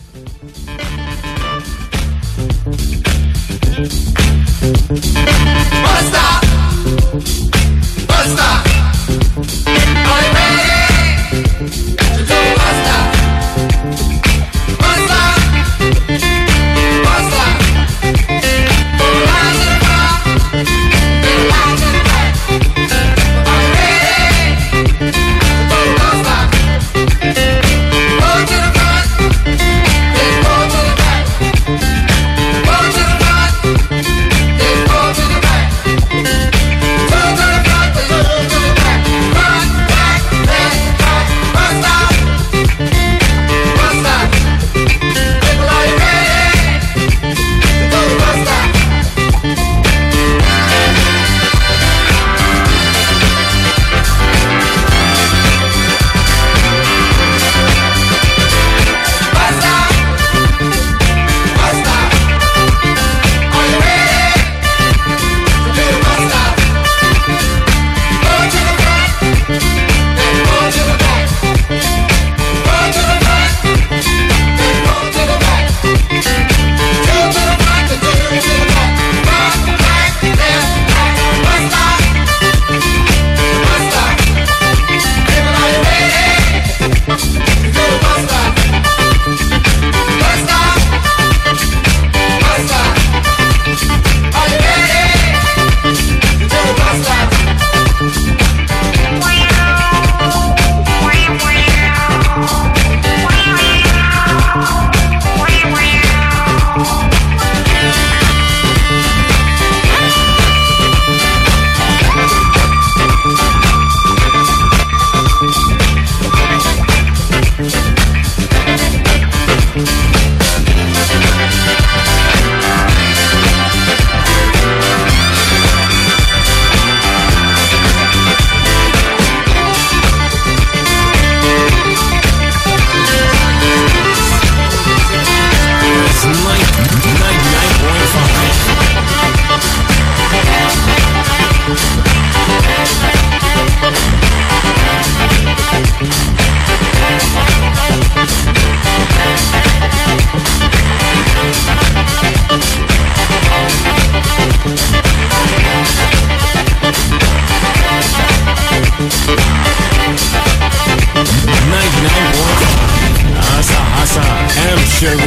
Hasa Hasa M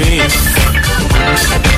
Sharif.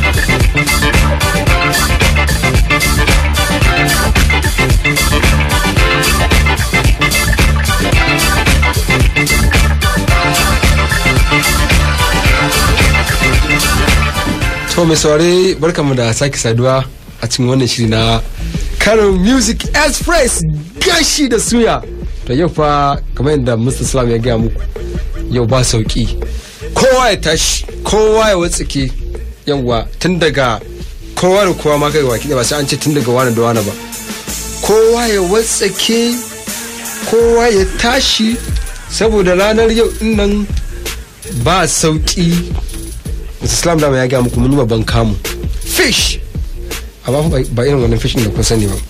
To mai saurare barkamu da sake saduwa a cikin wannan shiri na Kano Music Express gashi da suya. To yau fa kamar yadda Mr. Salam ya gaya muku yau ba sauki. Kowa ya tashi, kowa ya watsake yawwa tun daga kowa da kowa ma kai waki ba sai an ce tun daga wani da wani ba. Kowa ya watsake, kowa ya tashi saboda ranar yau din nan ba sauki islam dama ya gaya muku mun yi babban kamu fish amma fa ba irin wannan fish din da kun sani ba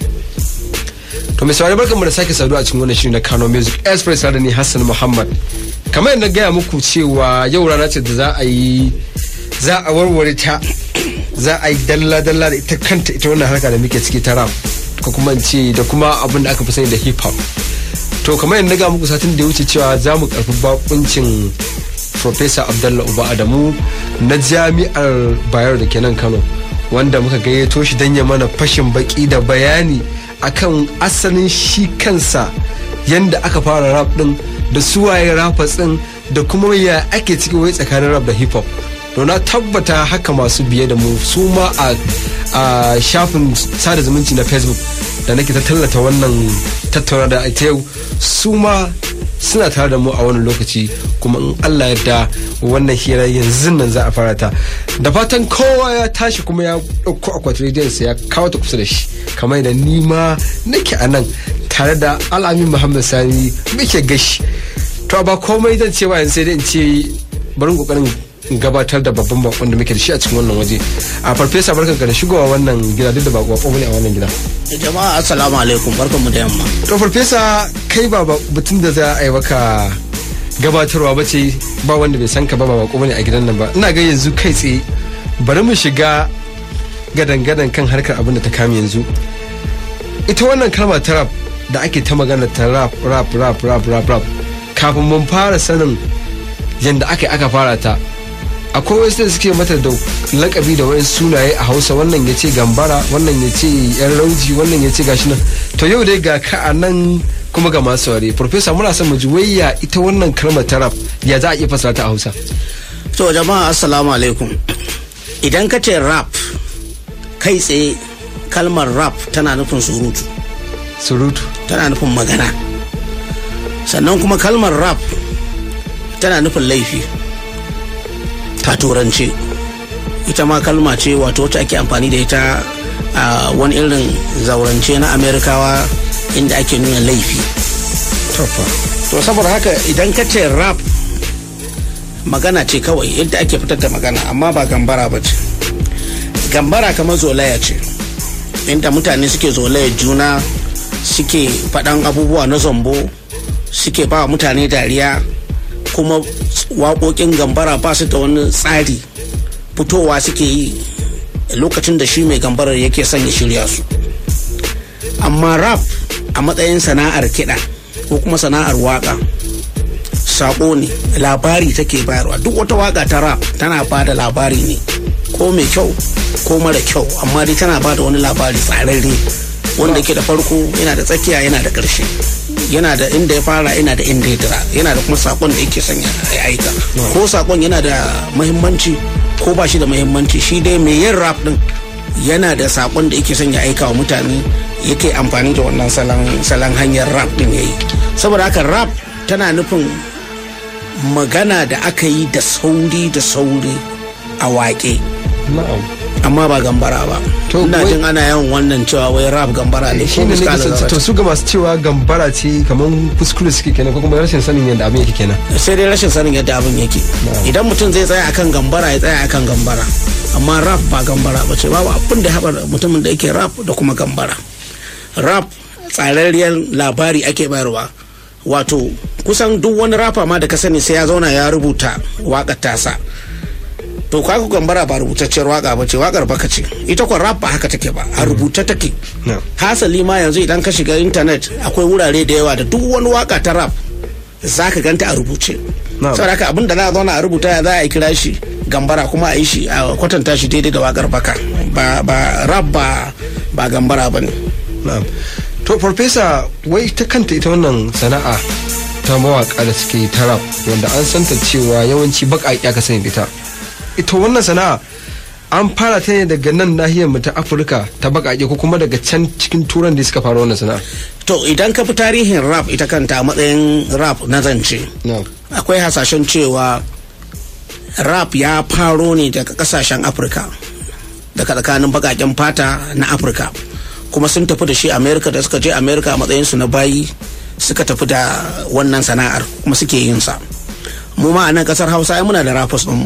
to mai saurari barkanmu da sake saduwa a cikin wannan shiri na Kano Music Express da ni Hassan Muhammad kamar yadda gaya muku cewa yau rana ce da za a yi za a warware ta za a yi dalla dalla da ita kanta ita wannan harka da muke ciki ta rap ko kuma in ce da kuma abin da aka fi sani da hip hop to kamar yadda na gaya muku satin da ya wuce cewa za mu karfi bakuncin Profesa Abdullah Uba Adamu na jami'ar Bayero da ke nan Kano wanda muka gayyato shi don ya mana fashin baki da bayani akan asalin shi kansa yanda aka fara rap din da suwaye rappers din da kuma ya ake ciki wai tsakanin rap da hip hop to na tabbata haka masu biye da mu su ma a a shafin sada zumunci na facebook da nake ta tallata wannan tattauna da ita yau su ma suna tare da mu a wani lokaci kuma in Allah yadda wannan hira yanzu nan za a fara ta da fatan kowa ya tashi kuma ya ɗauko akwatin rediyon sa ya kawo ta kusa da shi kamar da ni ma nake a nan tare da al'amin muhammad sani muke gashi to ba komai zan ce ba yanzu sai dai in ce barin kokarin gabatar da babban bakon da muke da shi a cikin wannan waje a farfesa barkan ka da shigowa wannan gida duk da ba bako ne a wannan gida jama'a assalamu alaikum barkanmu da yamma to farfesa kai ba batun da za a yi maka gabatarwa ba ce ba wanda bai san ka ba ba bako bane a gidan nan ba ina ga yanzu kai tsaye bari mu shiga gadan-gadan kan harkar abin da ta kame yanzu ita wannan kalma ta rap da ake ta magana ta rap rap rap rap rap rap kafin mun fara sanin yadda aka aka fara ta akwai wasu da suke mata da lakabi da wayan sunaye a hausa wannan ya ce gambara wannan ya ce yan rauji wannan ya ce gashi nan to yau dai ga ka a nan kuma ga masu ware profesa muna son mu ji wayya ita wannan kalmar ta rap ya za a iya fasara ta a hausa to jama'a assalamu alaikum idan ka ce rap kai tsaye kalmar rap tana nufin surutu surutu tana nufin magana sannan kuma kalmar rap tana nufin laifi ta turance ita ma kalma ce wato wacce ake amfani da ita a wani irin zaurance na amerikawa inda ake nuna laifi to saboda haka idan ka ce rap magana ce kawai yadda ake fitar da magana amma ba gambara ba ce gambara kamar zolaya ce inda mutane suke zolaya juna suke faɗan abubuwa na zombo suke ba mutane dariya kuma waƙoƙin gambara ba su da wani tsari fitowa suke yi lokacin da shi mai gambarar yake son ya shirya su amma rap a matsayin sana'ar kiɗa ko kuma sana'ar waƙa saƙo ne labari take bayarwa duk wata waƙa ta rap tana ba da labari ne ko mai kyau ko mara kyau amma dai tana ba da wani labari tsararre wanda ke da farko yana da tsakiya yana da ƙarshe yana da inda ya fara yana da inda ya dira yana da kuma sakon da yake sanya ya aika ko sakon yana da mahimmanci ko ba shi da mahimmanci shi dai mai yin rap din yana da sakon da yake sanya aika wa mutane yake amfani da wannan salon hanyar rap din yayi saboda haka rap tana nufin magana da aka yi da sauri da sauri a waƙe amma ba gambara ba ina jin ana yawan wannan cewa wai rap gambara ne shi ne to su ga masu cewa gambara ce kamar kuskure suke kenan ko kuma rashin sanin yadda abin yake kenan sai dai rashin sanin yadda abin yake idan mutum zai tsaya akan gambara ya tsaya akan gambara amma rap ba gambara ba ce babu abin da haɓar mutumin da yake rap da kuma gambara rap tsararriyar labari ake bayarwa wato kusan duk wani rafa ma da ka sani sai ya zauna ya rubuta waƙar tasa to kaga gambara ba rubutacciyar waka ba ce wakar baka ce ita kwa rap ba haka take ba a rubuta take hasali ma yanzu idan ka shiga intanet akwai wurare da yawa da duk wani waka ta rap za ka ganta a rubuce saboda haka abin da za a zauna a rubuta ya za a kira shi gambara kuma a yi shi a kwatanta shi daidai da wakar baka ba rap ba ba gambara ba ne to farfesa wai ta kanta ita wannan sana'a ta mawaka da suke ta rap wanda an santa cewa yawanci baƙaƙi aka sani ita ita wannan sana'a an fara ta ne daga nan nahiyar mu ta afirka ta bakake ko kuma daga can cikin turan da suka fara wannan sana'a to idan ka fi tarihin rap ita kanta a matsayin rap na zance akwai hasashen cewa rap ya faro ne daga kasashen afirka daga tsakanin bakaken fata na afirka kuma sun tafi da shi america da suka je america a matsayinsu na bayi suka tafi da wannan sana'ar kuma suke yin sa mu ma a nan kasar hausa muna da rappers mu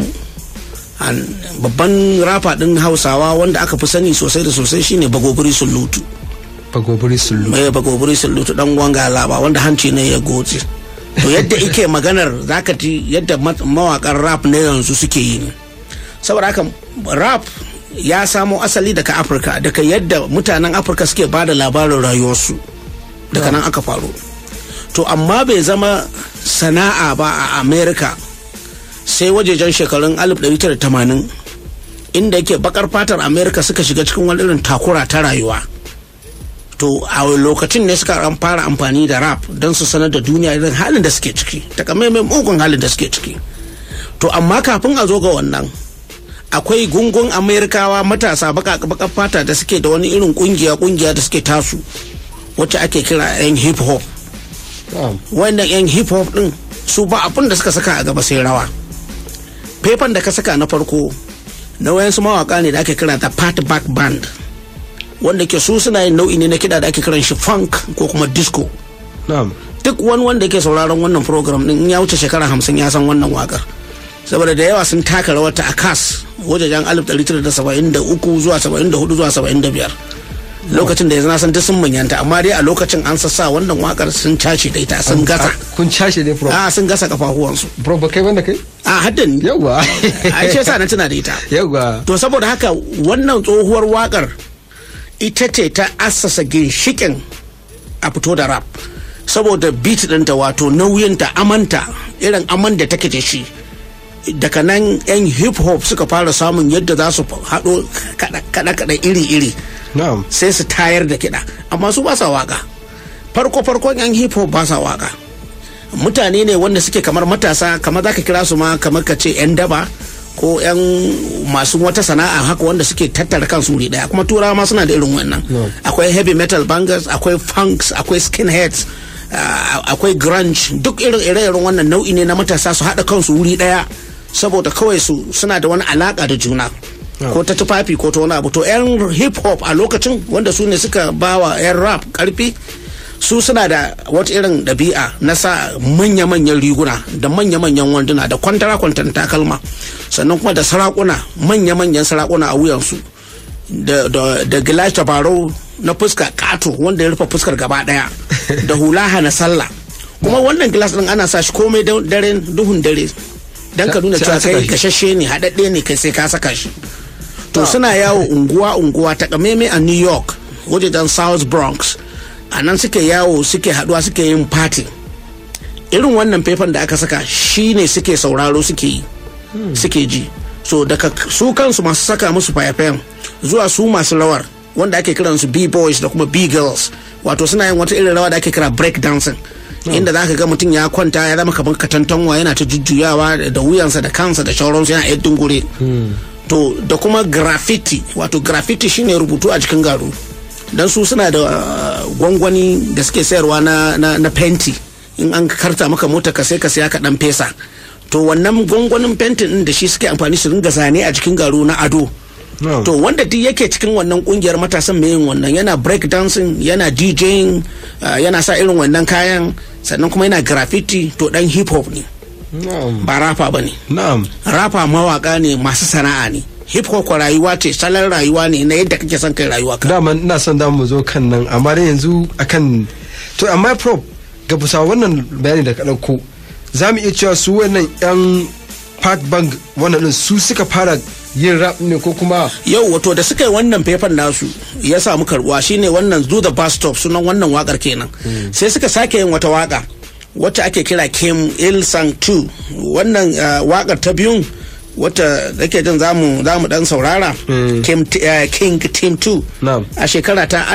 babban rafa din hausawa wanda aka fi sani sosai da sosai shine bagobiri sulutu bagobiri sulutu mai bagobiri sulutu dan gwanga laba wanda hanci ne ya goce to yadda ike maganar zaka ji yadda mawakan rap ne yanzu suke yi ne saboda haka rap ya samo asali daga afirka daga yadda mutanen afirka suke ba da labarin rayuwarsu daga nan aka faru to amma bai zama sana'a ba a america sai wajejen shekarun 1980 inda yake bakar fatar america suka shiga cikin wani irin takura ta rayuwa to a lokacin ne suka fara amfani da rap don su sanar da duniya irin halin da suke ciki takamaiman mugun halin da suke ciki to amma kafin a zo ga wannan akwai gungun amerikawa matasa bakar fata da suke da wani irin kungiya kungiya da suke tasu wacce ake kira yan hip hop wannan yan hip hop din su ba abin da suka saka a gaba sai rawa faifan da ka saka na farko na wayansu mawaka ne da ake kira da part back band wanda ke su suna yin nau'i ne na kiɗa da ake kiran shi funk ko kuma disco duk wani wanda ke sauraron wannan program din ya wuce shekara hamsin ya san wannan wakar saboda da yawa sun taka rawar ta a kas wajajen 1973 zuwa 74 zuwa 75 lokacin da yanzu na san duk sun manyanta amma dai a lokacin an sassa wannan wakar sun cashe da ita sun gasa kun cashe ne prof a sun gasa kafafuwansu prof ba kai wanda kai a haddan yawa a ce sa na tuna da ita yawa to saboda haka wannan tsohuwar wakar ita ce ta assasa ginshikin a fito da rap saboda beat ɗinta wato nauyinta amanta irin aman da take da shi daga nan 'yan hip hop suka fara samun yadda za su haɗo kaɗa-kaɗa iri-iri na'am sai su tayar da kiɗa amma su ba sa waka farko farkon 'yan hip hop ba sa waka mutane ne wanda suke kamar matasa kamar za ka kira su ma kamar ka ce 'yan daba ko 'yan masu wata sana'a haka wanda suke tattara kansu wuri daya kuma turawa ma suna da irin wannan akwai heavy metal bangers akwai funks akwai skinheads uh, akwai grunge duk irin ire-iren wannan nau'i ne na matasa su haɗa kansu wuri daya saboda kawai su suna da wani alaka da juna ko ta tufafi ko ta wani abu to 'yan hip hop a lokacin wanda su ne suka bawa 'yan rap karfi su suna da wata irin ɗabi'a na sa manya-manyan riguna da manya-manyan wanduna da kwantara-kwantar takalma sannan kuma da sarakuna manya-manyan sarakuna a wuyansu da, da, da gilashi tabarau na fuska kato wanda ya rufe fuskar gaba daya da hula hana sallah kuma wannan gilas din ana sa shi komai dare duhun dare dan ka nuna cewa kai gashashe ne haɗaɗɗe ne kai sai ka saka shi to suna yawo unguwa-unguwa ta kameme a new york wajen south bronx a nan suke yawo suke haduwa suke yin party irin wannan faifan da aka saka shine suke sauraro suke yi suke ji so daga su kansu masu saka musu fayafayan zuwa su masu rawar wanda ake kiran su b-boys da kuma b-girls wato suna yin wata irin rawa da ake kira break dancing inda za ka ga mutum ya kwanta ya zama kamar katantanwa yana ta jujjuyawa da wuyansa da kansa da shauransu yana yadda dungure to da kuma graffiti wato graffiti shine rubutu a cikin garu don su suna da gwangwani da suke sayarwa na, na, na fenti in an karta maka mota ka sai ka saya ka dan fesa to wannan gwangwanin fentin din da shi suke amfani su ringa zane a cikin garu na ado to wanda duk yake cikin wannan kungiyar matasan mai yin wannan yana break dancing yana djing uh, yana sa irin wannan kayan sannan kuma yana graffiti to dan hip hop ne ba rafa ba ne rafa mawaka ne masu sana'a ne hip hop rayuwa ce salon rayuwa ne na yadda kake son kai rayuwa ka dama ina son da mu zo kan nan amma dai yanzu akan to amma prop ga bisa wannan bayani da ka dauko za mu iya cewa su wannan yan park bank wannan din su suka fara yin rap ne ko kuma yau wato da suka yi wannan faifan nasu ya samu karbuwa shine wannan do the bus stop sunan wannan wakar kenan sai suka sake yin wata waka wacce ake kira kim il sang 2 wannan wakar ta biyun wata zake jin zamu zamu dan saurara King, uh, King Team 2 a shekara ta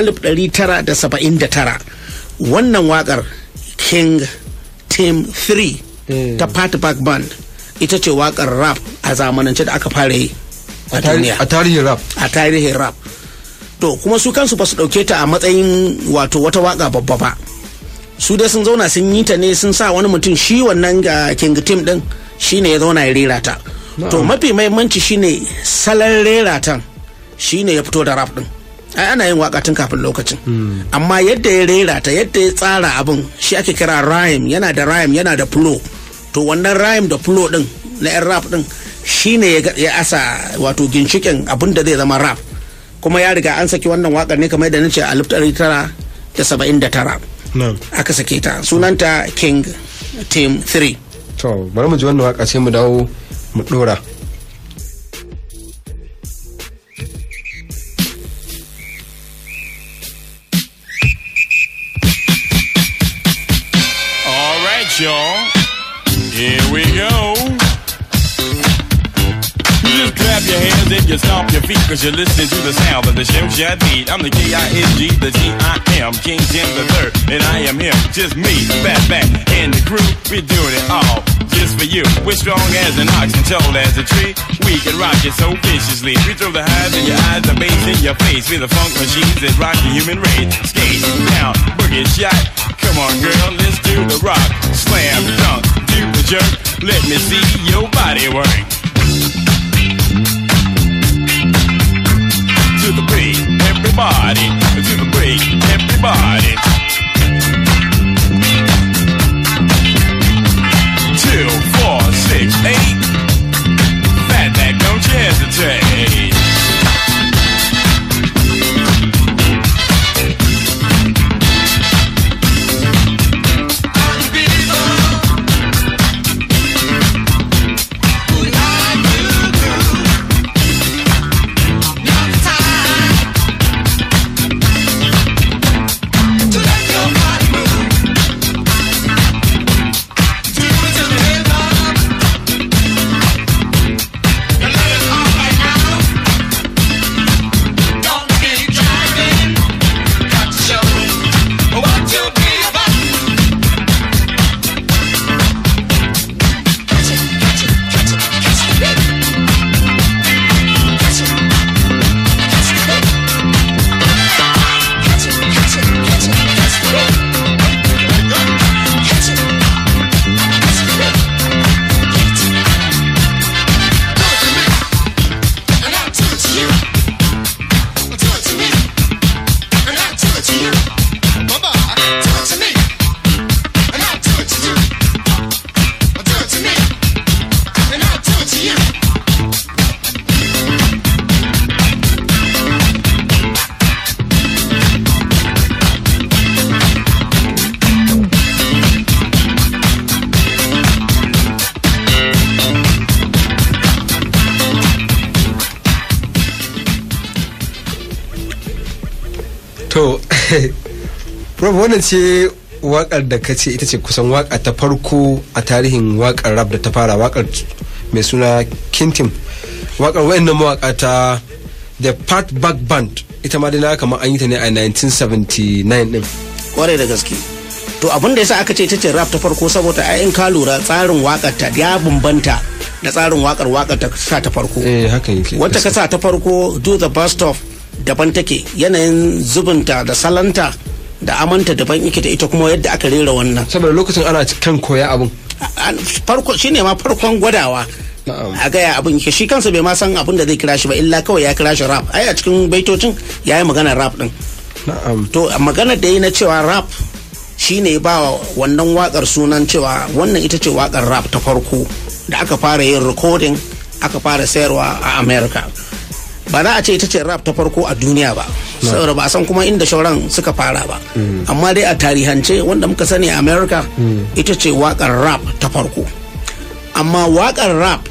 1979 wannan wakar King Team 3 ta Party Park Band ita ce wakar rap a zamanance da aka fara yi a duniya a tarihin rap a tarihin rap to kuma su kansu ba su dauke ta a matsayin wato wata waka babba ba su dai sun zauna sun yi ta ne sun sa wani mutum shi wannan ga King Team din shine ya zauna ya rera ta to mafi mahimmanci shine salon rera tan shine ya fito da rap din ai ana yin waka tun kafin lokacin amma yadda ya rera ta yadda ya tsara abin shi ake kira rhyme yana da rhyme yana da flow to wannan rhyme da flow din na yan rap din shine ya asa wato ginshikin abin da zai zama rap kuma ya riga an saki wannan wakar ne kamar da nace a 1979 aka sake ta sunanta king team 3 to bari mu ji wannan waka sai mu dawo mu dora All right, y'all. Here we go. You just clap your hands and you stomp your feet cause you're listening to the sound of the Shem Shad beat. I'm the K-I-N-G, the T-I-M, King Tim the third, and I am him, just me, Fat Back, and the crew. We're doing it all just for you. We're strong as an ox and tall as a tree. We can rock it so viciously. We throw the highs in your eyes, the bass in your face. We're the funk machines that rock the human race. Skate down, boogie shot. Come on, girl, let's do the rock. Slam, dunk, do the jerk. Let me see your body work. To the break, everybody. To the break, everybody. Two, four, six, eight. Fat back, don't you hesitate. to prof wannan ce wakar da ka ce ita ce kusan waka ta farko a tarihin wakar rap da ta fara wakar mai suna kintim wakar wayannan mawaka ta the part back band ita ma dai na kamar an yi ta ne a 1979 din kwarai da gaske to abin da yasa aka ce ita ce rap ta farko saboda ai in ka lura tsarin wakar ta ya bambanta da tsarin wakar wakar ta sa ta farko eh haka yake wata ka sa ta farko do the best of daban take yanayin zubinta da salanta da amanta daban yake da ita kuma yadda aka rera wannan saboda lokacin ana kan koya abin A- a- farko shine ma farkon gwadawa Na'am. a gaya abin yake shi kansa bai ma san abin da zai kira shi ba illa kawai ya kira shi rap ai a cikin baitocin ya yi maganar rap din na'am to a maganar da yi na cewa rap shine ba wa wannan wakar sunan cewa wannan ita ce wakar rap ta farko da aka fara yin recording aka fara sayarwa a america ba za a ce ita ce rap ta farko a duniya ba saboda ba a san kuma inda shauran suka fara ba amma dai a tarihance wanda muka sani a america ita ce wakar rap ta farko amma wakar rap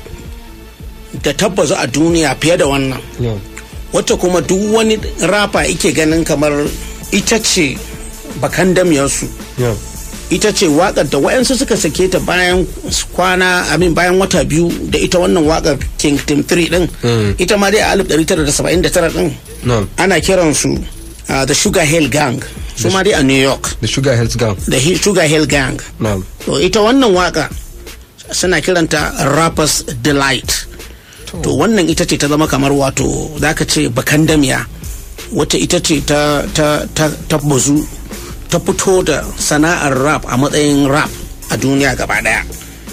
da tabbazu a duniya fiye da wannan Yeah. wacce kuma duk wani rapa ike ganin kamar ita ce bakan damiyarsu Yeah. ita ce wakar da wayansu suka sake ta bayan kwana amin bayan wata biyu da ita wannan wakar king tim 3 din Mm. ita ma dai a 1979 din Na'am. ana kiransu uh, the sugar hill gang su ma dai a new york the sugar health gang the Hi- sugar hill gang na'am to ita wannan waka suna kiranta rappers delight to wannan ita ce ta zama kamar wato zaka ce bakan damiya wata ita ce ta ta ta ta bazu ta fito da sana'ar rap a matsayin rap a duniya gaba daya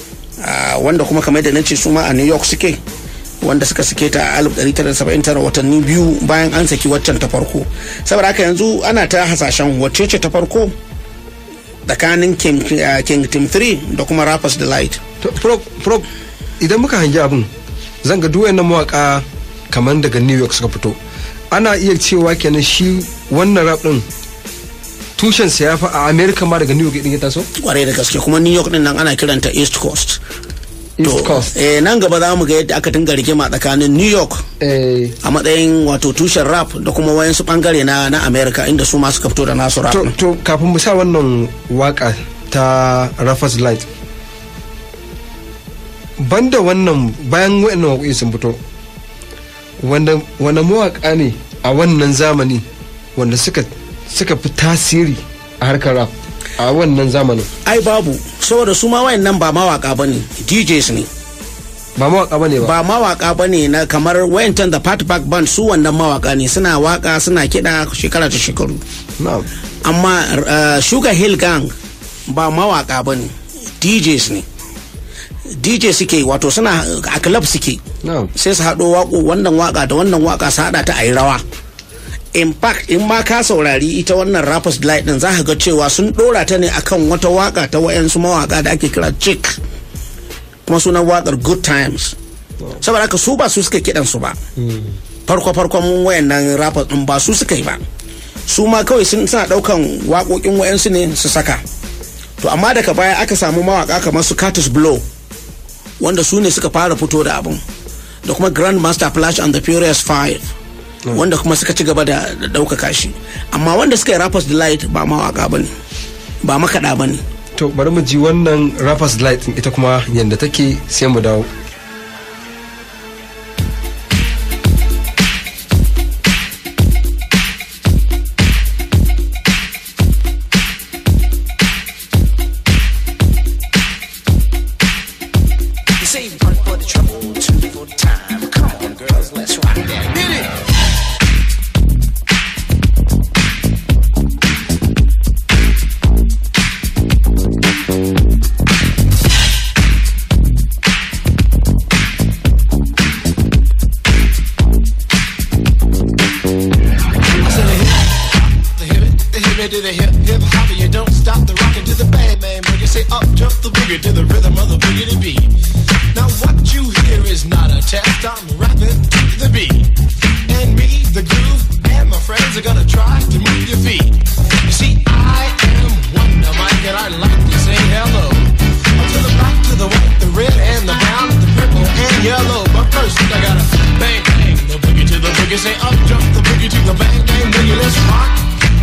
Ah, wanda kuma kamar da nace su ma a new york suke wanda suka sake ta a 1979 watanni biyu bayan an saki waccan ta farko saboda haka yanzu ana ta hasashen wacce ce ta farko tsakanin king, uh, king team 3 da kuma rappers delight To, prof, prof, idan muka hangi abin zan ga duwayen mawaka kamar daga new york suka fito ana iya cewa kenan shi wannan rap din tushen sa ya fi a america ma daga new york din ya taso kwarai da gaske kuma new york din nan ana kiranta east coast east coast eh, nan gaba za mu ga yadda aka dinga rigima tsakanin new york eh, a matsayin wato tushen rap da kuma wayansu bangare na na america inda su ma suka fito da nasu rap to, din. to kafin mu sa wannan waka ta rappers light banda wannan bayan wa'annan waƙoƙi sun fito wanda wanda mawaka ne a wannan zamani wanda suka suka fi tasiri a harkar rap a wannan zamanin ai babu saboda su ma wayannan ba mawaka bane djs ne ba mawaka bane ba ba mawaka bane na kamar wayancan da part back band su wannan mawaka ne suna waka suna kiɗa shekara ta shekaru na'am amma uh, sugar hill gang ba mawaka ba ne djs ne dj suke wato suna a club suke na'am sai su haɗo waƙo wannan waka da wannan waka su haɗa ta a yi rawa in fact in ma ka saurari ita wannan rappers delight din za ka ga cewa sun ɗora ta ne akan wata waka ta wayansu mawaka da ake kira chick kuma sunan wakar good times saboda haka su ba su suka kiɗan su ba farko farkon wayannan rappers din ba su suka yi ba su ma kawai sun suna ɗaukan waƙoƙin wayansu ne su saka to amma daga baya aka samu mawaka kamar su Curtis Blow wanda su ne suka fara fito da abin da kuma Grandmaster Flash and the Furious Five wanda kuma suka ci gaba da da ɗaukaka shi amma wanda suka yi Rappers Delight ba mawaka ba ne ba makaɗa ba ne to bari mu ji wannan rappers light din ita kuma yanda take sai mu dawo You say one for the trouble, two for the time. Come on, girls, let's rock that. Hit it. I said the hip, the hip, it, the hip, it to the hip, hip hopper. You don't stop the rockin' to the bang bang boogie. Say up jump the boogie to the rhythm of the boogie to beat. Now what you hear is not a test. I'm rapping to the beat, and me, the groove, and my friends are gonna try to move your feet. You see, I am Wonder Mike, and I like to say hello to the black, to the white, the red, and the brown, the purple, and yellow. But first, I gotta bang bang the boogie to the boogie. Say up jump the boogie to the bang bang boogie. Let's rock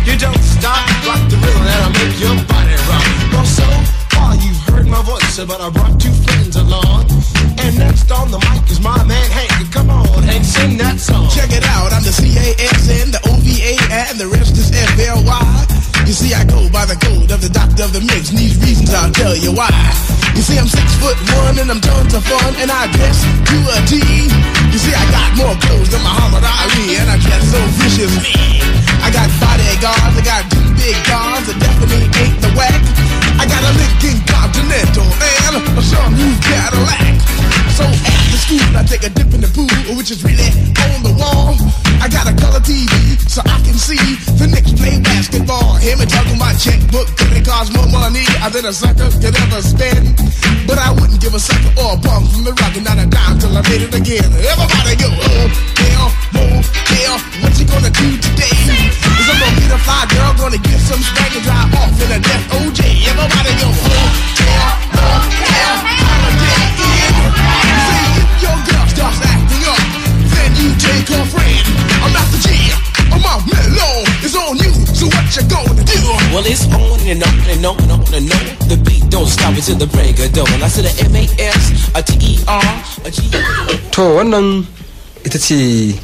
you don't stop. Rock the rhythm that'll make your body rock. Well, so far you've heard my voice, but I brought two friends along. And next on the mic is my man Hank. Come on, Hank, sing that song. Check it out, I'm the CASN, the OVA, and the rest is FLY. You see, I go by the code of the doctor of the mix, and these reasons I'll tell you why. You see, I'm six foot one, and I'm tons of fun, and I dress to a T. You see, I got more clothes than Muhammad Ali, and I dress so viciously. I got bodyguards, I got two big guns that definitely ain't the whack. I got a Lincoln Continental and a some new Cadillac. So after school, I take a dip in the pool, which is really on the wall. I got a color TV so I can see the Knicks play basketball. Hear me talking my checkbook, cause it costs more money than a sucker could ever spend. But I wouldn't give a sucker or a bum from the rock and not a dime till I made it again. Everybody go, oh, hell, oh, hell, what you gonna do today? Is I'm gonna get a fly girl, gonna get some spank and drive off in a death OJ. Everybody go, oh, hell, oh, hell, holiday in. Say if your girl starts acting up, then you take her friend. I'm not the G, I'm out mellow. It's on you, so what you gonna do? Well, it's on and on and on and on and on. The beat don't stop until the break of dawn. I said a M A S, a T E R, a G. to wannan ita ce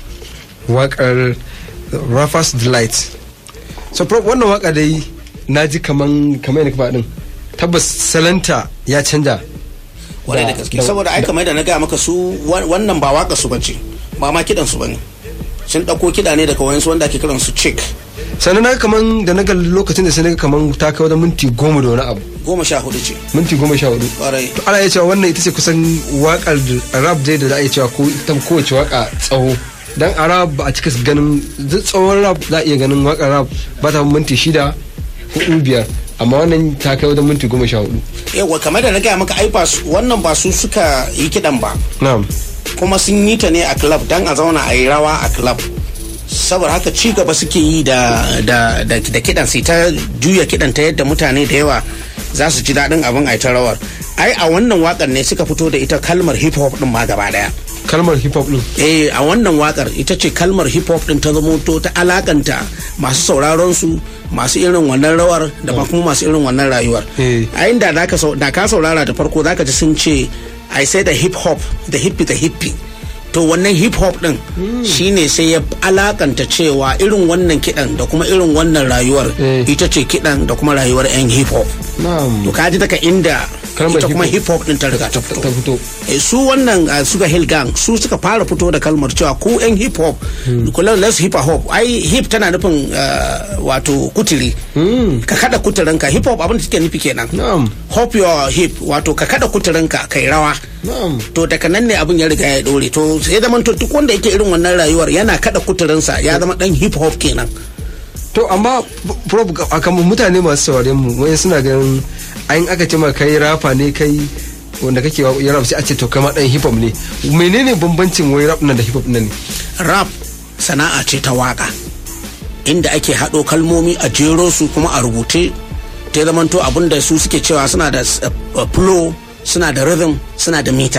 wakar Raffers Delight so pro- wannan waka dai na ji kaman kaman yadda ka faɗin tabbas salanta ya canja kwarai da Da- gaske da- saboda ai kamar da na gaya maka su wa- wannan ba waka su bace ba ma kidan su bane sun dauko kida ne daga wayansu wanda ake kiran su chick sannan na ga kaman da na ga lokacin da sai na ga kaman ta kai wajen minti goma da wani abu goma sha hudu ce minti goma sha hudu kwarai to ana iya cewa wannan ita ce kusan wakar da- rap dai da za a iya cewa ko ita kowace waka tsawo dan a rap ba a cika ganin duk tsawon rap za a iya ganin wakar rap ba ta minti shida hudu biyar amma wannan ta kai wajen minti goma sha hudu yawa kamar da na gaya maka ai ba su wannan ba su suka yi kidan ba na'am kuma sun yi ta ne a club dan a zauna a yi rawa a club saboda haka ci gaba suke yi da da da, da kidan sai ta juya kidan ta yadda mutane da yawa za su ji daɗin abin a ta rawar ai a wannan wakar ne suka fito da ita kalmar hip hop din ma gaba daya kalmar hip hop din eh a wannan wakar ita ce kalmar hip hop din ta zamo to ta alakanta masu sauraron su masu irin wannan rawar da ma kuma masu irin wannan rayuwar Eh. a inda da ka sau- da ka saurara da farko zaka ji sun ce i say the hip hop the hippie the hippie to wannan hip hop din shine sai ya alakanta cewa irin wannan kidan da kuma irin wannan rayuwar Eh. ita ce kidan da kuma rayuwar yan hip hop na'am to ka ji daga inda Kalmar ita kuma hip hip hop din ta riga ta fito ta fito Eh, su wannan uh, suka hill gang su suka fara fito da kalmar cewa ku yan hip hop kula let's hip hop ai hip tana nufin uh, wato kuturi ka kada kuturinka hip hop abin da take nufi kenan na'am hop your hip wato ka kada kuturinka kai rawa na'am to daga nan ne abin ya riga ya dore to sai zaman to duk wanda yake irin wannan rayuwar yana kada kuturinsa ya zama dan hip hop kenan to amma prof a kan mutane masu sauraren mu wani suna ganin an aka ce ma kai rafa ne kai wanda kake ya rap sai a ce to kai ma dan hip hop ne menene bambancin wai rap nan da hip hop nan ne rap sana'a ce ta waka inda ake haɗo kalmomi a jero su kuma a rubuce ta zamanto abin da su suke cewa suna da s- uh, flow suna da rhythm suna da mita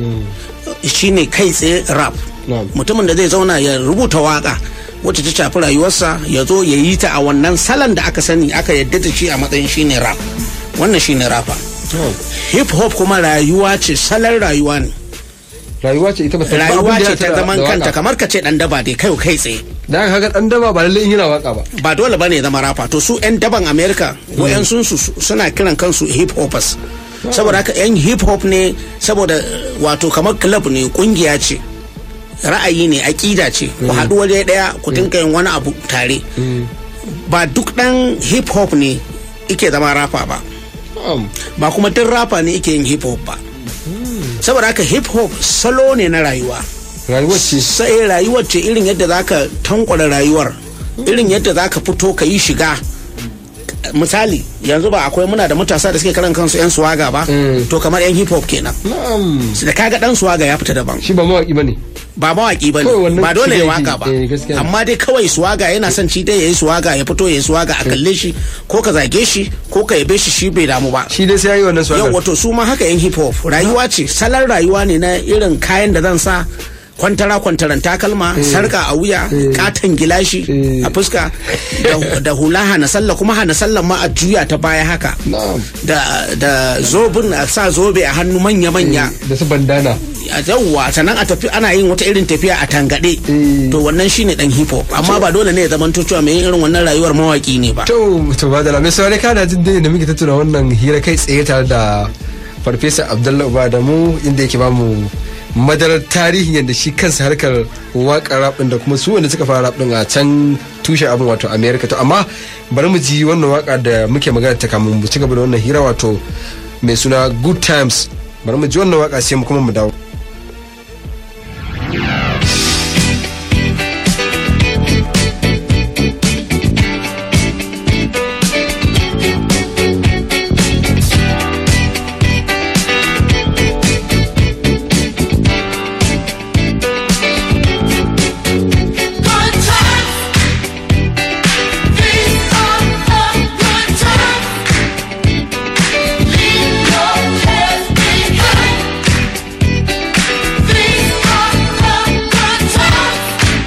shine kai tsaye rap Na'am. mutumin da zai zauna ya rubuta waka wacce ta shafi rayuwarsa ya zo ya yi ta a wannan salon da aka sani aka yadda da shi a matsayin shine rap wannan shine rapper hip hop kuma rayuwa ce salon rayuwa ne rayuwa ce ita ba ta rayuwa abin da ce ya ta tara zaman da kanta waka. kamar ka ce dan daba dai kai kai tsaye da aka ga dan daba ba lalle in yana waka ba ba dole bane ya zama rafa to su yan daban america wayan sun su suna kiran kansu hip hoppers saboda haka yan hip hop ne saboda eh, wato kamar club ne kungiya ce ra'ayi ne aƙida ce ku haɗu waje ɗaya ku dinka yin wani abu tare ba duk ɗan hip hop ne ike zama rafa ba na'am ba kuma duk rafa ne ike yin hip hop ba saboda haka hip hop salo ne na rayuwa rayuwar ce sai rayuwar ce irin yadda zaka tankwara rayuwar irin yadda zaka fito ka yi shiga misali yanzu ba akwai muna da matasa da suke karan kansu yan suwaga ba Mm. to kamar yan hip hop kenan na'am da kaga dan suwaga ya fita daban shi ba mawaki bane ba mawaki ba Kawai ne wannan ba dole ya shiga waka yake, ba eh, gaskiya ne. amma dai kawai suwaga yana son ci dai yayi suwaga ya fito yayi suwaga a kalle shi ko ka zage shi ko ka yabe shi shi bai damu ba shi dai sai yayi wannan yau swagger wato su ma haka yan hip hop rayuwa ce salon rayuwa ne na irin kayan da zan sa kwantara kwantaran takalma sarka a wuya katon gilashi Eh. a fuska da- da hula hana sallah kuma hana sallah ma a juya ta baya haka Na'am. da da zobin a sa zobe a hannu manya manya da su bandana a yawwa sannan a tafi ana yin wata irin tafiya a tangade Eh. to wannan shine dan hip hop amma ba dole ne ya zama cewa mai yin irin wannan rayuwar mawaki ne ba to to ba da lamai saurari kana jin dai da muke tattauna wannan hira kai tsaye tare da farfesa abdullahi uba da mu inda yake bamu madarar tarihin yadda shi kansa harkar waƙar rap ɗin da kuma su wanda suka fara rap ɗin a can tushen abin wato america to amma bari mu ji wannan waka da muke magana ta kamun mu ci gaba da wannan hira wato mai suna good times bari mu ji wannan waka sai mu kuma mu dawo Good times. These are the good times. Leave your cares behind. These are the good times.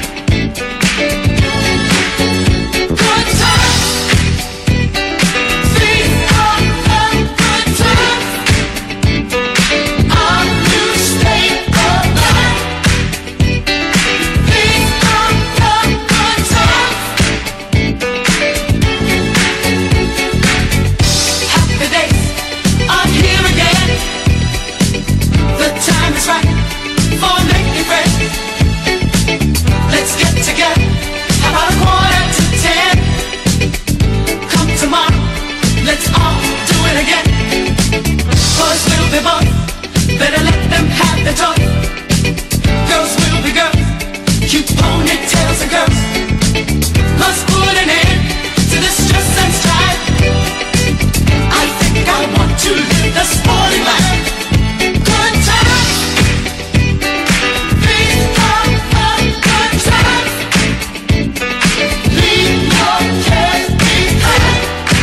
Good times. These are the good times. Our new state of mind. These are the good times. Happy days are here again. The time is right for making friends. Let's get together. How about a quarter to ten? Come tomorrow. Let's all do it again. Boys will be boys. Better let them have their toys. Girls will be girls. Cute ponytails and girls. Must put an end to the stress and strife. I think I want to live the sporting life. Good times. These are the good times. Leave your cares behind.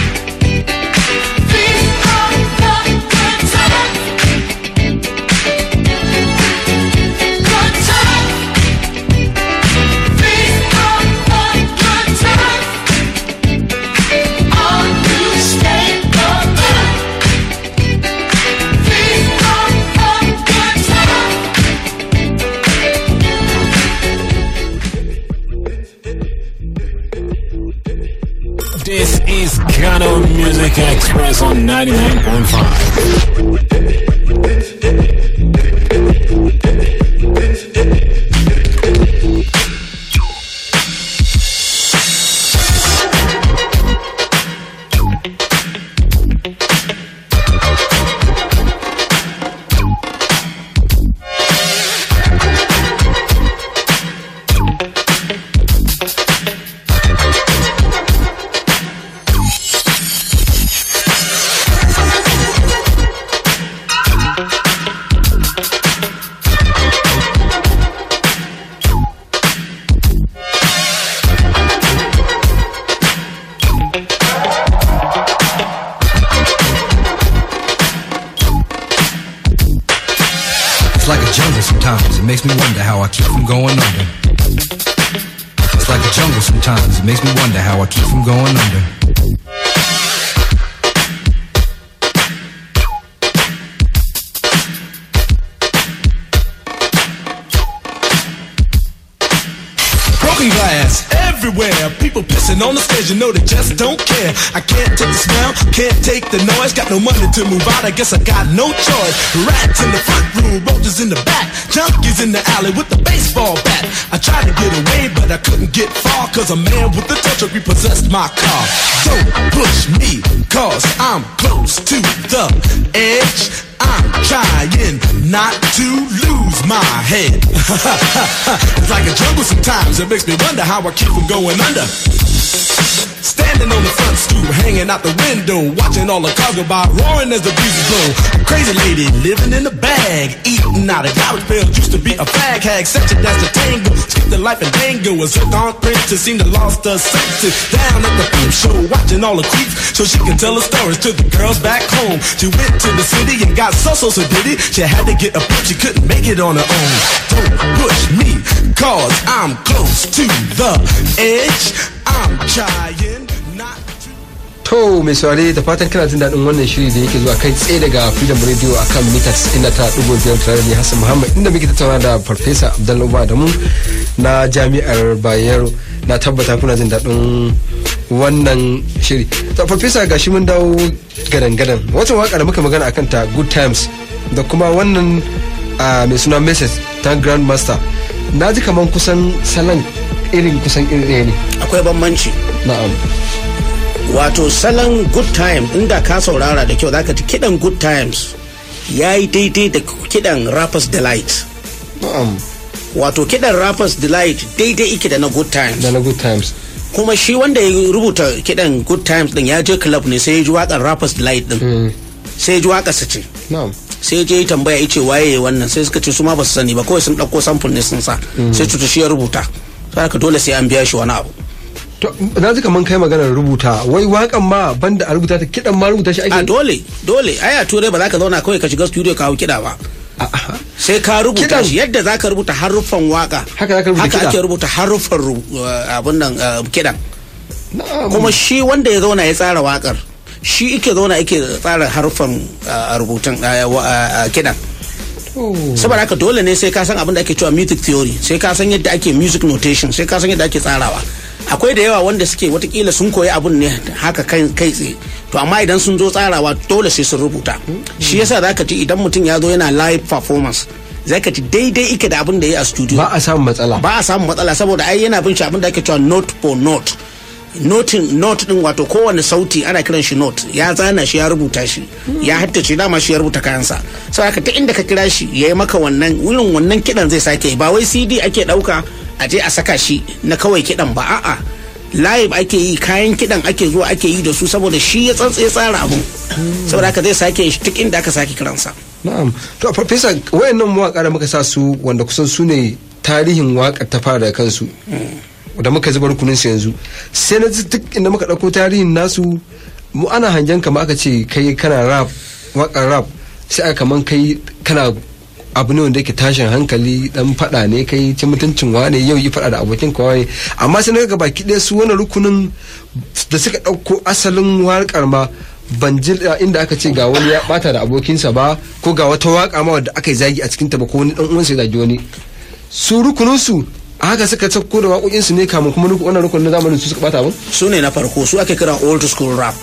These are the good times. Good times. These are the good times. Our new state of mind. These are the good times. This is Kano Music Express on 99.5. It's like a jungle sometimes. It makes me wonder how I keep from going under. It's like a jungle sometimes. It makes me wonder how I keep from going under. Broken glass everywhere. People pissing on the stage, you know they just don't care. I can't take the smell, can't take the noise. Got no money to move out, I guess I got no choice. Rats in the front room, roaches in the back, junkies in the alley with the baseball bat. I tried to get away, but I couldn't get far, cause a man with a touch truck repossessed my car. Don't push me, cause I'm close to the edge. I'm trying not to lose my head. it's like a jungle sometimes. It makes me wonder how I keep from going under. Standing on the front stoop, hanging out the window, watching all the cars go by, roaring as the breezes blow. Crazy lady living in a bag, eating out of garbage pails. Used to be a fag hag, such a dance to tango. Skipped the life and dango, was hooked on princess, seemed to lost her senses. Down at the peep show, watching all the creeps, so she can tell her stories to the girls back home. She went to the city and got so so so did it. She had to get a pimp, she couldn't make it on her own. Don't push me. the edge. I'm trying not To mai saurare da fatan kana jin daɗin wannan shiri da yake zuwa kai tsaye daga Freedom Radio a kan mita 99.5 tare da ni Hassan Muhammad inda muke tattauna da Farfesa Abdullahi Uba da mu na Jami'ar Bayero na tabbata kuna jin daɗin wannan shiri. To Farfesa gashi mun dawo gadan-gadan wata waka da muka magana akan ta Good Times da kuma wannan ah, mai suna Message ta Grandmaster na ji kaman kusan salon irin kusan irin ɗaya ne. akwai bambanci Na'am. wato salon good time inda ka saurara da kyau zaka ji kidan good times ya yi daidai da kidan rappers delight Na'am. wato kidan rappers delight daidai ike da na good times Da na Good Times. kuma shi wanda ya rubuta kidan good times din ya je club ne sai ya ji waƙar rappers delight din sai ya ji waƙar sa ce Na'am. sai ya je ya tambaya ya ce waye wannan sai suka ce su ma ba su sani ba kawai sun ɗauko sample ne sun sa sai cuta shi ya rubuta sai haka dole sai an biya shi wani abu To, na ji kaman kai maganar rubuta wai wakan ma banda a rubuta ta kidan ma rubuta shi ake a dole dole ai a turai ba za ka zauna kawai ka shiga studio ka hau kiɗa ba sai ka rubuta Kiɗan- shi yadda za ka rubuta haruffan waka Haka za ka rubuta kiɗa. ake rubuta haruffan ru- uh, abin nan uh, kiɗan Na'am. kuma shi wanda ya zauna ya tsara wakar shi ike zauna ake tsara haruffan uh, rubutun uh, wa- uh, uh, kiɗan Oh. saboda haka dole ne sai ka san abin da ake cewa music theory sai ka san yadda ake music notation sai ka san yadda ake tsarawa akwai da yawa wanda suke watakila sun koyi abun ne haka kai kai tsaye to amma idan sun zo tsarawa dole sai sun rubuta shi yasa zaka ji idan mutum ya zo yana live performance zaka ji daidai ike da abin da ya yi a studio ba a samun matsala ba a samun matsala saboda ai yana bin shi abin da ake cewa note for note notin note din wato kowane sauti ana kiran shi note ya zana shi ya rubuta shi ya haddace dama shi ya rubuta kayansa sau haka ta inda ka kira shi ya yi maka wannan wurin wannan kidan zai sake yi. ba wai cd ake dauka a je a saka shi na kawai kidan ba a'a live ake yi kayan kidan ake zuwa ake yi da su saboda shi ya tsantsaye tsara abu saboda haka zai sake shi duk inda aka sake kiransa na'am to farfesa wayannan mawaka da muka sa su wanda kusan su ne tarihin wakar ta fara da kansu da muka zuba rukunin su yanzu sai na ji duk inda muka dauko tarihin nasu mu ana hangen kama aka ce kai kana rap wakar rap sai aka kaman kai kana abu ne wanda yake tashin hankali dan fada ne kai ci mutuncin wane yau yi fada da abokin ka wane amma sai na ga baki ɗaya su wani rukunin da suka ɗauko asalin waƙar ma ban ji inda aka ce ga wani ya bata da abokinsa ba ko ga wata waka ma wadda aka yi zagi a cikinta ba ko wani dan uwansa ya zagi wani su rukunin su a haka suka sauko da waƙoƙin su ne kamun kuma ruku- wannan rukunin na zamanin su suka bata abin su ne na farko su ake kira old school rap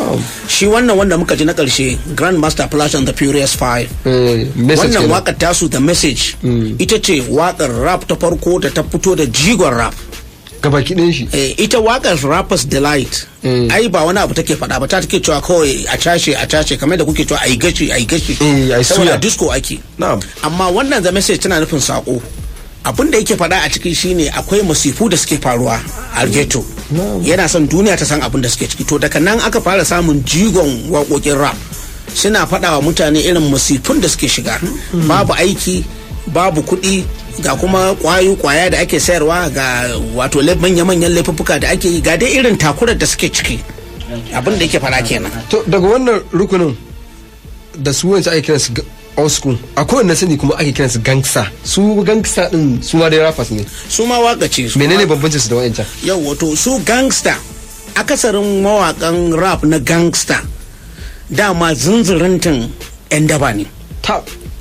shi wannan wanda muka ji na ƙarshe grandmaster flash and the furious five Eh, message wannan kenan. wakar tasu the message ita ce wakar rap ta farko da ta fito da jigon rap gabaki ɗayan shi Eh, ita wakar rappers delight Mm. ai ba wani abu take faɗa ba ta take cewa kawai a cashe a cashe kamar da kuke cewa a yi gashi a yi gashi Eh, ai saboda suya. disco ake na'am amma wannan the message tana nufin sako abin da yake faɗa a ciki shine akwai masifu da suke faruwa a ghetto yana son duniya ta san abin da suke ciki to daga nan aka fara samun jigon waƙoƙin rap suna faɗa wa mutane irin masifun da suke shiga babu aiki babu kuɗi ga kuma kwayo kwaya da ake sayarwa ga wato lai- manya-manyan laifuffuka da ake yi ga dai irin takurar da suke ciki abin da yake faɗa kenan to daga wannan rukunin da su wancan ake kiransu ga- old school akwai wanda sani kuma ake kiransu gangsta su gangsta din su ma dai rappers ne su ma waka ce su menene bambancin su da wancan yau wato su gangster akasarin mawakan rap na gangster dama zunzurintin 'yan daba ne ta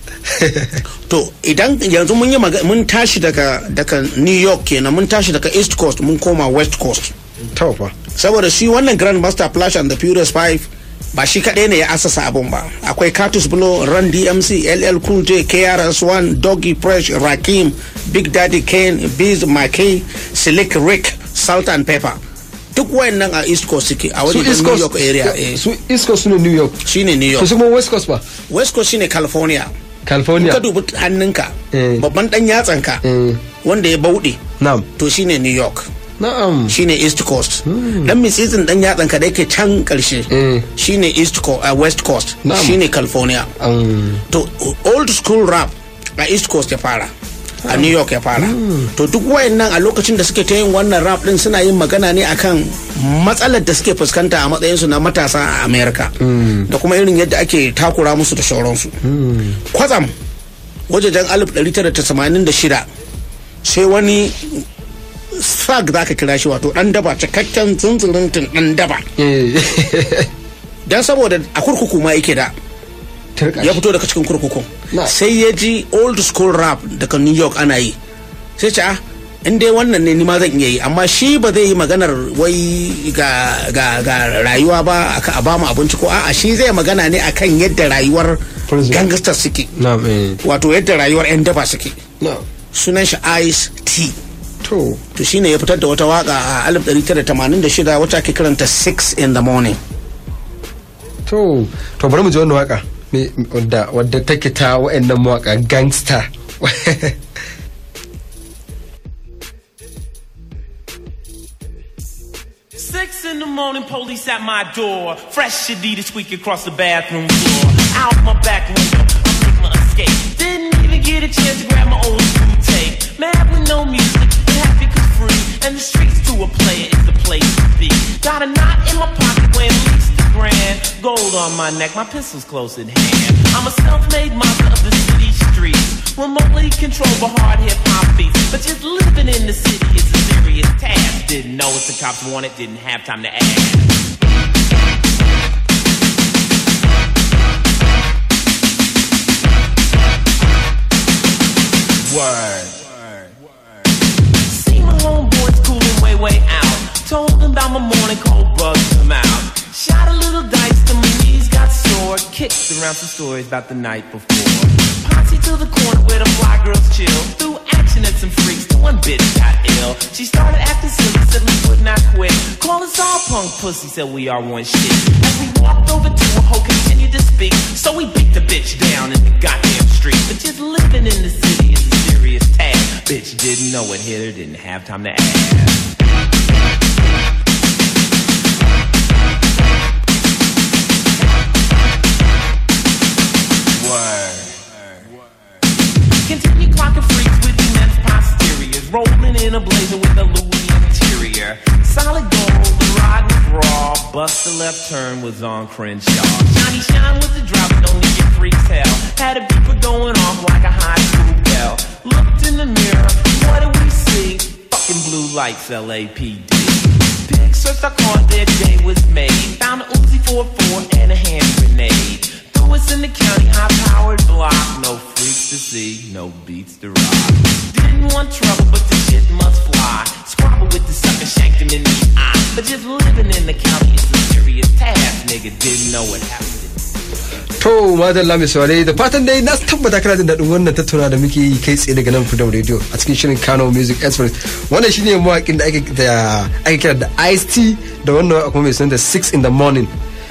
to idan yanzu mun yi maga- mun tashi daga daga new york kenan mun tashi daga east coast mun koma west coast ta fa saboda shi wannan grand master flash and the furious five ba shi kaɗai ne ya asasa abun ba akwai Curtis Blow, Run DMC, LL Cool J, KRS-One, Doggy Fresh, Rakim, Big Daddy Kane, Biz McKay, Slick Rick, Salt and Pepper. Duk wayannan a East Coast suke a su wajen east New coast York area. eh. su east coast su ne new york Shine New to York. su kuma west coast ba West Coast shine California. In california ka dubi hannunka, Eh. babban dan yatsanka Eh, wanda ya bauɗe, na'am to shine New York. na'am shine east coast dan mitsitsin dan yatsan ka da yake can karshe Eh. shine east coast uh, west coast Na'am. shine california Um, to old school rap a east coast ya fara a new york ya fara to duk wayannan a lokacin da suke ta yin wannan rap din suna yin magana ne akan matsalar da suke fuskanta a matsayinsu na matasa a america da kuma irin yadda ake takura musu da sauransu kwatsam wajejen 1986 sai wani thug za ka kira shi wato dan daba cikakken zunzuruntin dan daba Eh, dan saboda a kurkuku ma yake da turka ya shi. fito daga cikin kurkukun Na. sai ya ji old school rap daga new york ana yi sai ce ah in dai wannan ne ni ma zan iya yi amma shi ba zai yi maganar wai ga ga ga rayuwa ba aka a bamu abinci ko a'a shi zai magana ne akan yadda rayuwar Prison. gangsters suke na'am eh wato yadda rayuwar yan daba suke na'am sunan shi ice t to to shine ya fitar da wata waka a 1986 wacce ake kiranta 6 in the morning to to bari mu ji wannan waka me wadda wadda take ta wa'annan mawaka gangster Six in the morning, police at my door. Fresh Adidas squeak across the bathroom floor. Out my back window, I make my escape. Didn't even get a chance to grab my old school tape. Mad with no music, and happy cause free. And the streets to a player is the place to be. Got a knot in my pocket weighing at least a grand. Gold on my neck, my pistol's close at hand. I'm a self-made monster of the city streets. Remotely controlled by hard hip hop beats. But just living in the city is a serious task. Didn't know what the cops wanted, didn't have time to ask. Word. See my homeboys cooling way, way out. Told them about my morning cold bugs them out. Shot a little dice till my knees got sore. Kicked around some stories about the night before. Posse to the corner where the fly girls chill. Threw action at some freaks till one bitch got ill. She started acting silly, said we would not quit. Call us all punk pussy, said we are one shit. As we walked over to her, hoe continued to speak. So we beat the bitch down in the goddamn street. But just living in the city is a serious task. Bitch didn't know it hit her, didn't have time to ask. Word. Continue clocking freaks with immense posteriors, rolling in a blazer with a Louis interior. Solid gold, the ride was raw. Bust the left turn was on Crenshaw. Johnny Shine was the driver, don't need your freaks hell. Had a beeper going off like a high school bell. Looked in the mirror, what do we see? Fucking blue lights, LAPD. Big search the car, their day was made. Found a Uzi 44 and a hand grenade. Threw us in the county, high powered block. No freaks to see, no beats to rock. Didn't want trouble, but the shit must fly. Squabble with the sucker, shanked him in the eye. But just living in the county is a serious task, nigga. Didn't know what happened. to madalla mai saurare da fatan dai na tabbata kana jin daɗin wannan tattauna da muke yi kai tsaye daga nan freedom radio a cikin shirin kano music express wannan shine mawaƙin da ake da ake kira da ice t da wannan waka kuma mai suna da 6 in the morning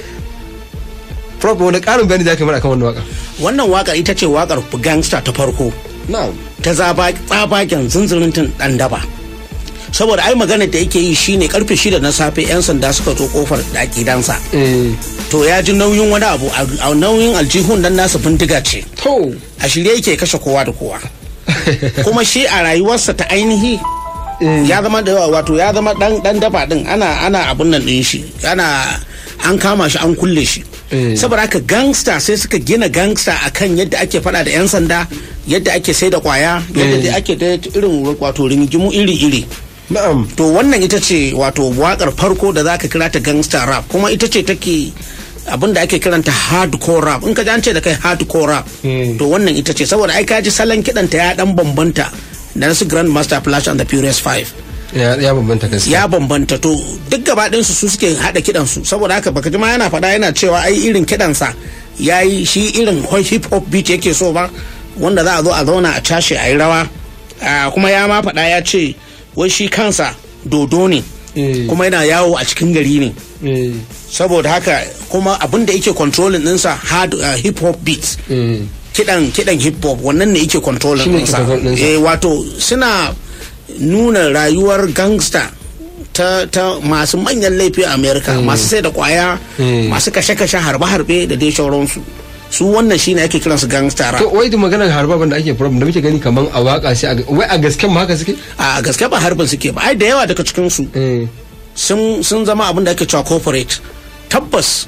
Prof wani ƙarin bayani da aka mana akan wannan waka wannan wakar ita ce wakar gangster ta farko na'am ta zaba tsabagen zunzuruntin dan daba saboda ai maganar da yake yi shine karfe shida na safe yan sanda suka zo kofar gidansa eh to ya ji nauyin wani abu a a nauyin aljihun dan nasa bindiga ce to a shirye yake kashe kowa da kowa kuma shi a rayuwarsa ta ainihi ya zama da yawa wato ya zama dan dan daba din ana ana abun nan din shi ana an kama shi an kulle shi Eh. saboda haka gangster sai suka gina gangster akan yadda ake fada da yan sanda yadda ake sai da kwaya yadda Eh. dai ake da irin wato ringimu iri iri na'am to wannan ita ce wato wakar farko da zaka kira ta gangster rap kuma ita ce take abin da ake kiranta hardcore rap in ka ji an ce da kai hardcore rap Hmm. to wannan ita ce saboda ai ka ji salon kiɗanta ya dan bambanta da nasu grand master flash and the furious 5 ya ya bambanta gaskiya ya bambanta to duk gaba ɗinsu su suke haɗa kiɗansu saboda haka baka ji ma yana faɗa yana cewa ai irin kiɗansa ya yi shi irin hip hop beat yake so ba wanda za a zo a zauna a cashe a yi rawa Ah, kuma ya ma faɗa ya ce wai shi kansa dodo ne Eh. kuma yana yawo a cikin gari ne eh saboda haka kuma abin da yake controlling ɗinsa hard uh, hip hop beats eh kidan kidan hip hop wannan ne yake controlling Shine yake ɗinsa control ɗinsa. eh wato suna nuna rayuwar gangster ta, ta masu manyan laifi a america masu sai da kwaya Mm. masu kashe-kashe harbe-harbe da dai sauransu su wannan shine ake kiransu gangster rap to wai da maganar harba da ake problem da muke gani kaman a waka sai a ga- wai a gasken ma haka suke a gaske ba harbin suke ba ai da yawa daga cikinsu eh sun sun zama abin da ake cewa corporate tabbas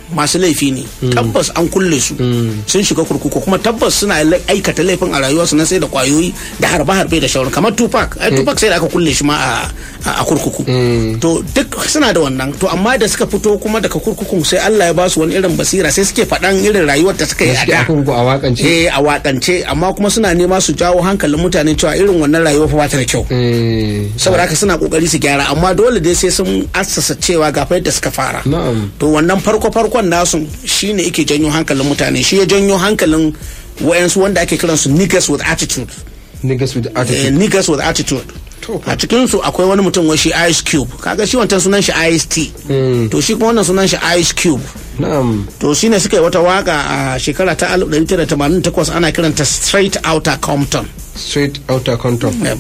masu laifi ne tabbas an kulle su sun shiga kurkuku kuma tabbas suna la- aikata laifin a rayuwarsu na sai da kwayoyi da harbe-harbe da shauran kamar tupac ai tupac sai da aka kulle shi ma a- a a kurkuku to duk suna da wannan to amma da suka fito kuma daga kurkukun sai Allah ya ba su wani irin basira sai suke faɗan irin rayuwar da suka yi a suke da akan a wakance eh a wakance amma kuma suna nema su jawo hankalin mutane cewa irin wannan rayuwa fa ba ta da kyau eh saboda haka suna kokari su gyara amma dole dai sai sun assasa cewa ga fa yadda suka fara na'am to wannan farko farkon nasu shine yake janyo hankalin mutane shi ya janyo hankalin wayansu wanda ake kiransu niggas with attitude niggas with eh, attitude niggas with attitude a cikin su akwai wani mutum wai shi ice cube kaga shi wancan sunan shi ice t to shi kuma wannan sunan shi ice cube na'am to shine suka yi wata waka a shekara ta 1988 ana kiranta straight outta compton straight outer control Eh,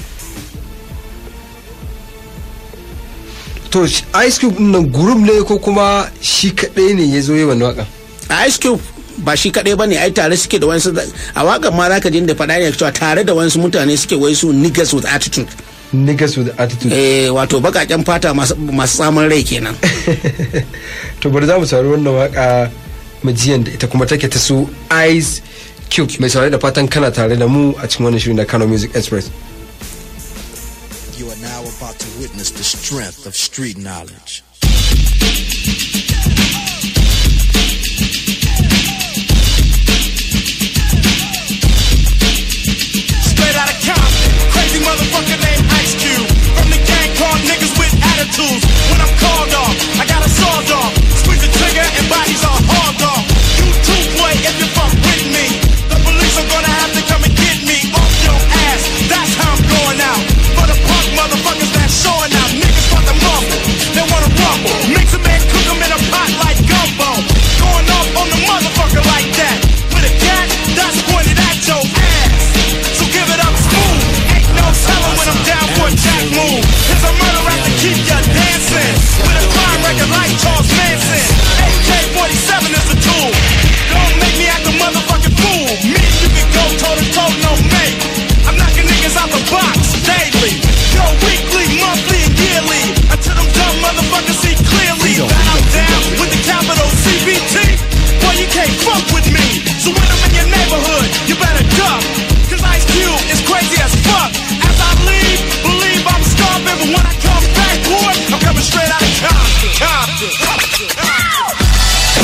to sh- ice cube din nan group ne ko kuma shi kadai ne ya zo yi wannan waka a ice cube ba shi kaɗai ba ne ai tare suke da wasu a wakan ma zaka jin da faɗa ne cewa tare da wasu mutane suke wai su niggas with attitude niggas with attitude eh wato bakaken fata masu masu samun rai kenan to bari za mu saurari wannan waka majiyan da ita kuma take ta su ice cube mai saurari da fatan kana tare da mu a cikin wannan shirin na Kano Music Express You are now about to witness the strength of street knowledge. Straight out of Compton, crazy motherfucker named Ice Cube. From the gang called niggas with attitudes. When I'm called off, I got a sawed off. Squeeze the trigger and bodies are hauled off. You too, boy, if you fuck with me. The police are gonna have to come and get me off your ass. That's how I'm going out. For the punk motherfuckers that's showing out. Niggas want the mumble, they wanna rumble. Mix 'em and cook 'em in a pot like gumbo. Going off on the motherfucker like that. With a cat that's pointed at your ass. So give it up smooth. Ain't no telling when I'm down for a jack move. Here's a murder rap to keep ya dancing. With a crime record like Charles Manson. AK-47 is the tool. Don't make me act a motherfucking fool. Me, you can go toe to toe, no mate. I'm knocking niggas out the box daily. Yo, weekly, monthly, and yearly. Until them dumb motherfuckers see clearly that I'm down with the capital CBT. Boy, you can't fuck with me. So when I'm in your neighborhood, you better duck. Cause Ice Cube is crazy as fuck. As I leave, believe I'm starving. But when I come back, boy, I'm coming straight out of Compton. Compton.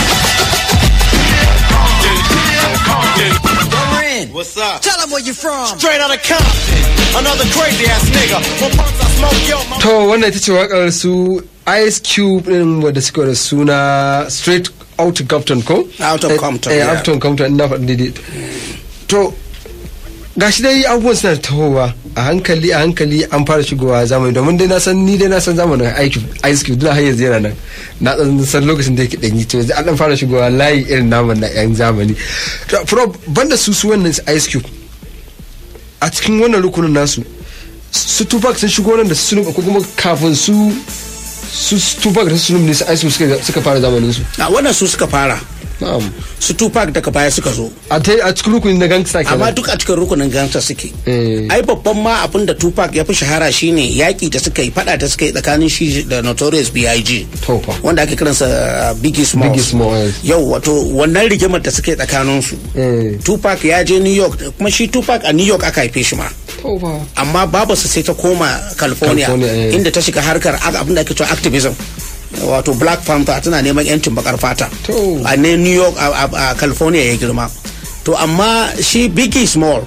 What's up? Tell them where you from. Straight out of Compton. Another crazy ass nigga. When punks I smoke, yo, my to wannan ita ce wakar su ice cube din wadda suka da suna straight out of compton ko Out of Eh, Compton, eh, yeah. out of compton ina faɗi daidai to gashi dai abubuwan suna tahowa a hankali a hankali an fara shigowa zamani domin dai na san ni dai na san zamanin aiki ice cube duk har yanzu yana nan na dan san lokacin da yake danyi to yanzu an dan fara shigowa layi irin naman na yan zamani to pro banda su su wannan ice cube a cikin wannan rukunin nasu su tupac sun shigo nan da su ko kuma kafin su su tupac da su sunum ne su ice cube suka- suka fara zamanin su a wannan su suka fara na'am su tupac daga baya suka zo a ta a cikin rukunin na gangsta kenan amma duk a cikin rukunin gangsta suke Eh. ai babban ma abin da tupac ya fi shahara shine yaki da suka yi fada da suka yi tsakanin shi da notorious big to fa wanda ake kiransa uh, biggie smalls Biggie Smalls. yau wato wannan rigimar da suka yi tsakanin su eh tupac ya je new york kuma shi tupac a new york aka haife shi ma to fa amma babarsa sai ta koma california, California, eh. inda ta shiga harkar ag- abin da ake cewa activism wato black panther tana neman yancin bakar fata To. a ne new york a, a- a california ya girma to amma shi biggie small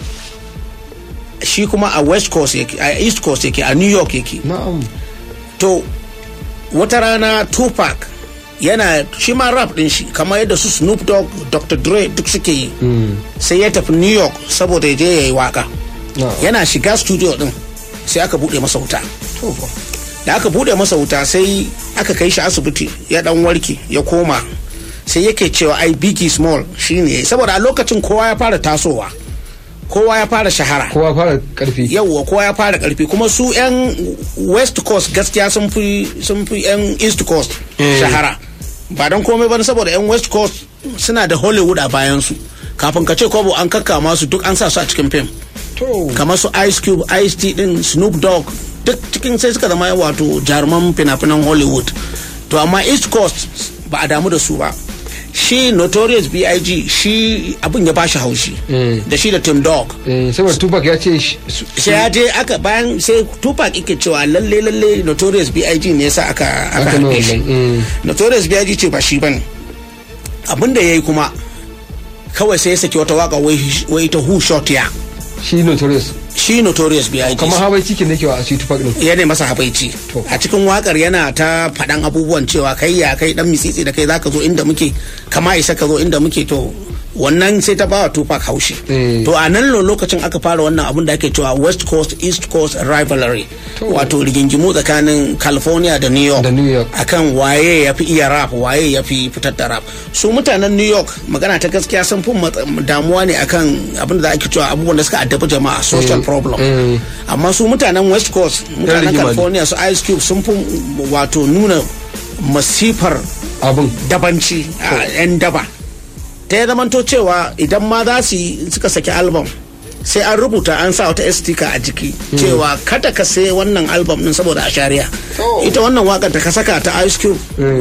shi kuma a west coast yake a east coast yake a new york yake na'am to wata rana tupac yana shi ma rap din shi kamar yadda su snoop dogg dr dre duk suke yi sai ya tafi new york saboda ya je ya yi waka na'am yana shiga studio din sai aka bude masa wuta to fa da aka bude masa wuta sai aka kai shi asibiti ya dan warke ya koma sai yake cewa ai biggie small shine saboda a lokacin kowa ya fara tasowa kowa ya fara shahara kowa fara karfi yawwa kowa ya fara karfi kuma su yan west coast gaskiya sun fi sun fi yan east coast Eh. shahara ba don komai ba saboda yan west coast suna da hollywood a bayan su kafin ka ce kobo an kakkama su duk an sa su a cikin fim to kamar su ice cube ice t din snoop dogg duk cikin sai suka zama wato jaruman fina-finan hollywood to amma east coast ba a damu da su ba shi notorious big shi abin ya bashi haushi da shi da tim dog Eh, saboda tupac ya ce shi- su- sai ya je aka bayan sai tupac yake cewa lalle lalle notorious big ne yasa aka aka aka nuna harbe shi wannan, eh. notorious big ce ba shi bane abin da yayi kuma kawai sai ya saki wata waka wai wai ta who shot ya shi notorious shi notorious big kamar hawaii cikin da ke wa a shi tupac din ya ne masa habaici a cikin wakar yana ta faɗan abubuwan cewa kai ya kai dan mitsitsi da kai zaka zo inda muke kama isa ka zo inda muke to wannan sai ta bawa Tupac haushi to a nan lo- lokacin aka fara wannan abun da ake cewa West Coast East Coast rivalry wato rigingimu tsakanin California da New York akan waye ya fi iya rap waye ya fi fitar da rap su mutanen New York magana ta gaskiya sun fi mat- damuwa ne akan abin da ake cewa abubuwan da suka addabi jama'a social problem amma su mutanen West Coast mutanen rigima ne. California su Ice Cube sun fi wato nuna masifar abin dabanci a 'yan daba ta ya zamanto cewa idan ma za su yi suka saki album sai an rubuta an sa wata sticker a jiki cewa kada ka sai wannan album din saboda a shari'a ita wannan wakar da ka saka ta ice cube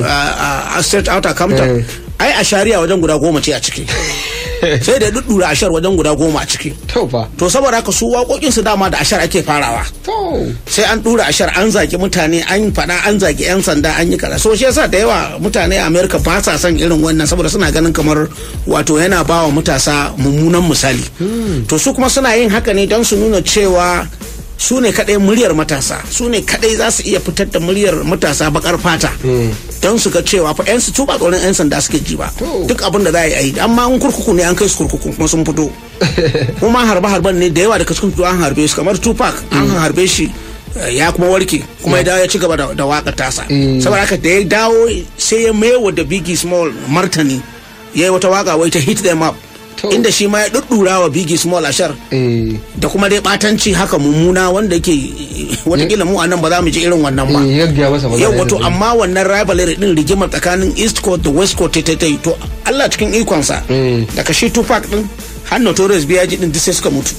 a straight outer compton ai a shari'a wajen guda goma ce a ciki sai da duddura ashar wajen guda goma a ciki to fa to saboda haka su waƙoƙin su dama da ashar ake farawa sai an dura ashar an zagi mutane an faɗa an zagi yan sanda an yi kaza so shi yasa da yawa mutane a america ba sa son irin wannan saboda suna ganin kamar wato yana ba wa matasa mummunan misali to su kuma suna yin haka ne don su nuna cewa su ne kadai muryar matasa su ne kadai za su iya fitar da muryar matasa bakar fata don su ga cewa fa yan su tuba tsoron yan sanda suke ji ba duk abin da za a yi amma in kurkuku ne an kai su kurkuku kuma sun fito kuma harbe harben ne da yawa daga cikin su an harbe su kamar tupac an harbe shi eh, ya kuma warke kuma ya dawo ya ci gaba da- da waka tasa saboda haka da ya dawo sai ya maiwa da biggie small martani ya yi wata waka wai ta hit them up inda shi ma ya duddura wa biggie small ashar da kuma dai batanci haka mummuna wanda yake watakila mu a nan ba za mu ji irin wannan ba ya gaya masa magana yau wato irin amma wannan rivalry din rigimar tsakanin east coast da west coast ta ta yi to allah cikin ikonsa daga shi tupac din har notorious biyaji din duk sai suka mutu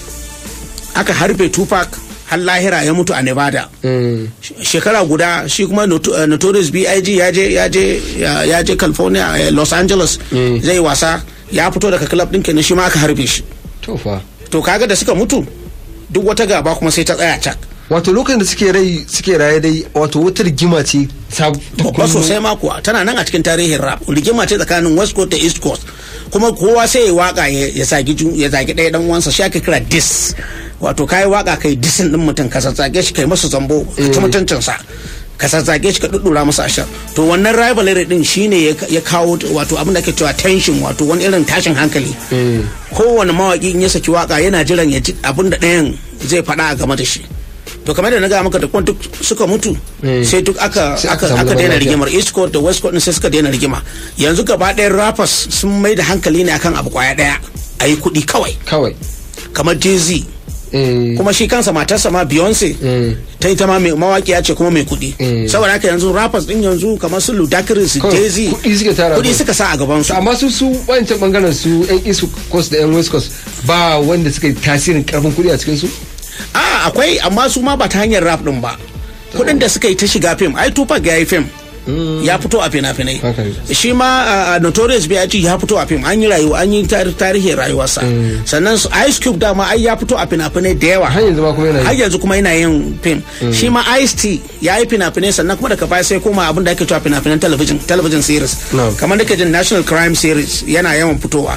aka harbe tupac har lahira ya mutu a nevada shekara guda shi kuma Noto- eh, notorious big ya je ya je ya ya je california eh, los angeles zai wasa ya fito daga club din kenan shi ma aka harbe shi to fa to kaga da suka mutu duk wata gaba kuma sai ta tsaya cak wato lokacin da suke rai suke raye dai wato wata rigima ce sab- babba sosai ma kuwa tana nan a cikin tarihin rap rigima ce tsakanin west coast da east coast kuma kowa sai ya waka ya ya zagi ju- ya zagi ɗaya dan uwansa shi ake kira dis wato kai waka kai disin din mutum ka zazzage shi kai masa zambo ka ci mutuncinsa ka zazzage shi ka duddura masa ashar to wannan rivalry din shine ya ya kawo wato abin da ake cewa tension wato wani irin tashin hankali kowane mawaki in ya saki waka yana jiran ya ji abin da ɗayan zai faɗa a game da shi to kamar da na gaya maka da kuma duk suka mutu sai duk aka Sai aka aka samu aka zaman daina lafiya. rigimar east coast da west coast din sai suka daina rigima yanzu gaba ɗayan rappers sun mai da hankali ne akan abu kwaya ɗaya a yi kuɗi kawai kawai kamar jay-z kuma shi kansa matarsa ma beyonce ta ita ma mai mawaƙiya ce kuma mai kuɗi saboda haka yanzu rappers din yanzu kamar su ludacris Kawai jay-z kuɗi suka tara kuɗi kawai. suka sa a gaban su amma su su wancan bangaren su yan east coast da yan west coast ba wanda suka yi tasirin karfin kuɗi a cikin su a akwai amma su ma ba ta hanyar rap din ba kuɗin da suka yi ta shiga fim ai tupac ya yi fim ya fito a fina-finai shi ma a notorious B.I.G ya fito a fim an yi rayuwa an yi tar- tarihin rayuwarsa sannan su ice cube dama ai ya fito a fina-finai da yawa har yanzu ma kuma yana har yanzu kuma yana yin fim shi ma ice t ya yi fina-finai sannan kuma daga baya sai koma abin da ake cewa fina-finan television television series kamar da ke jin national crime series yana yawan fitowa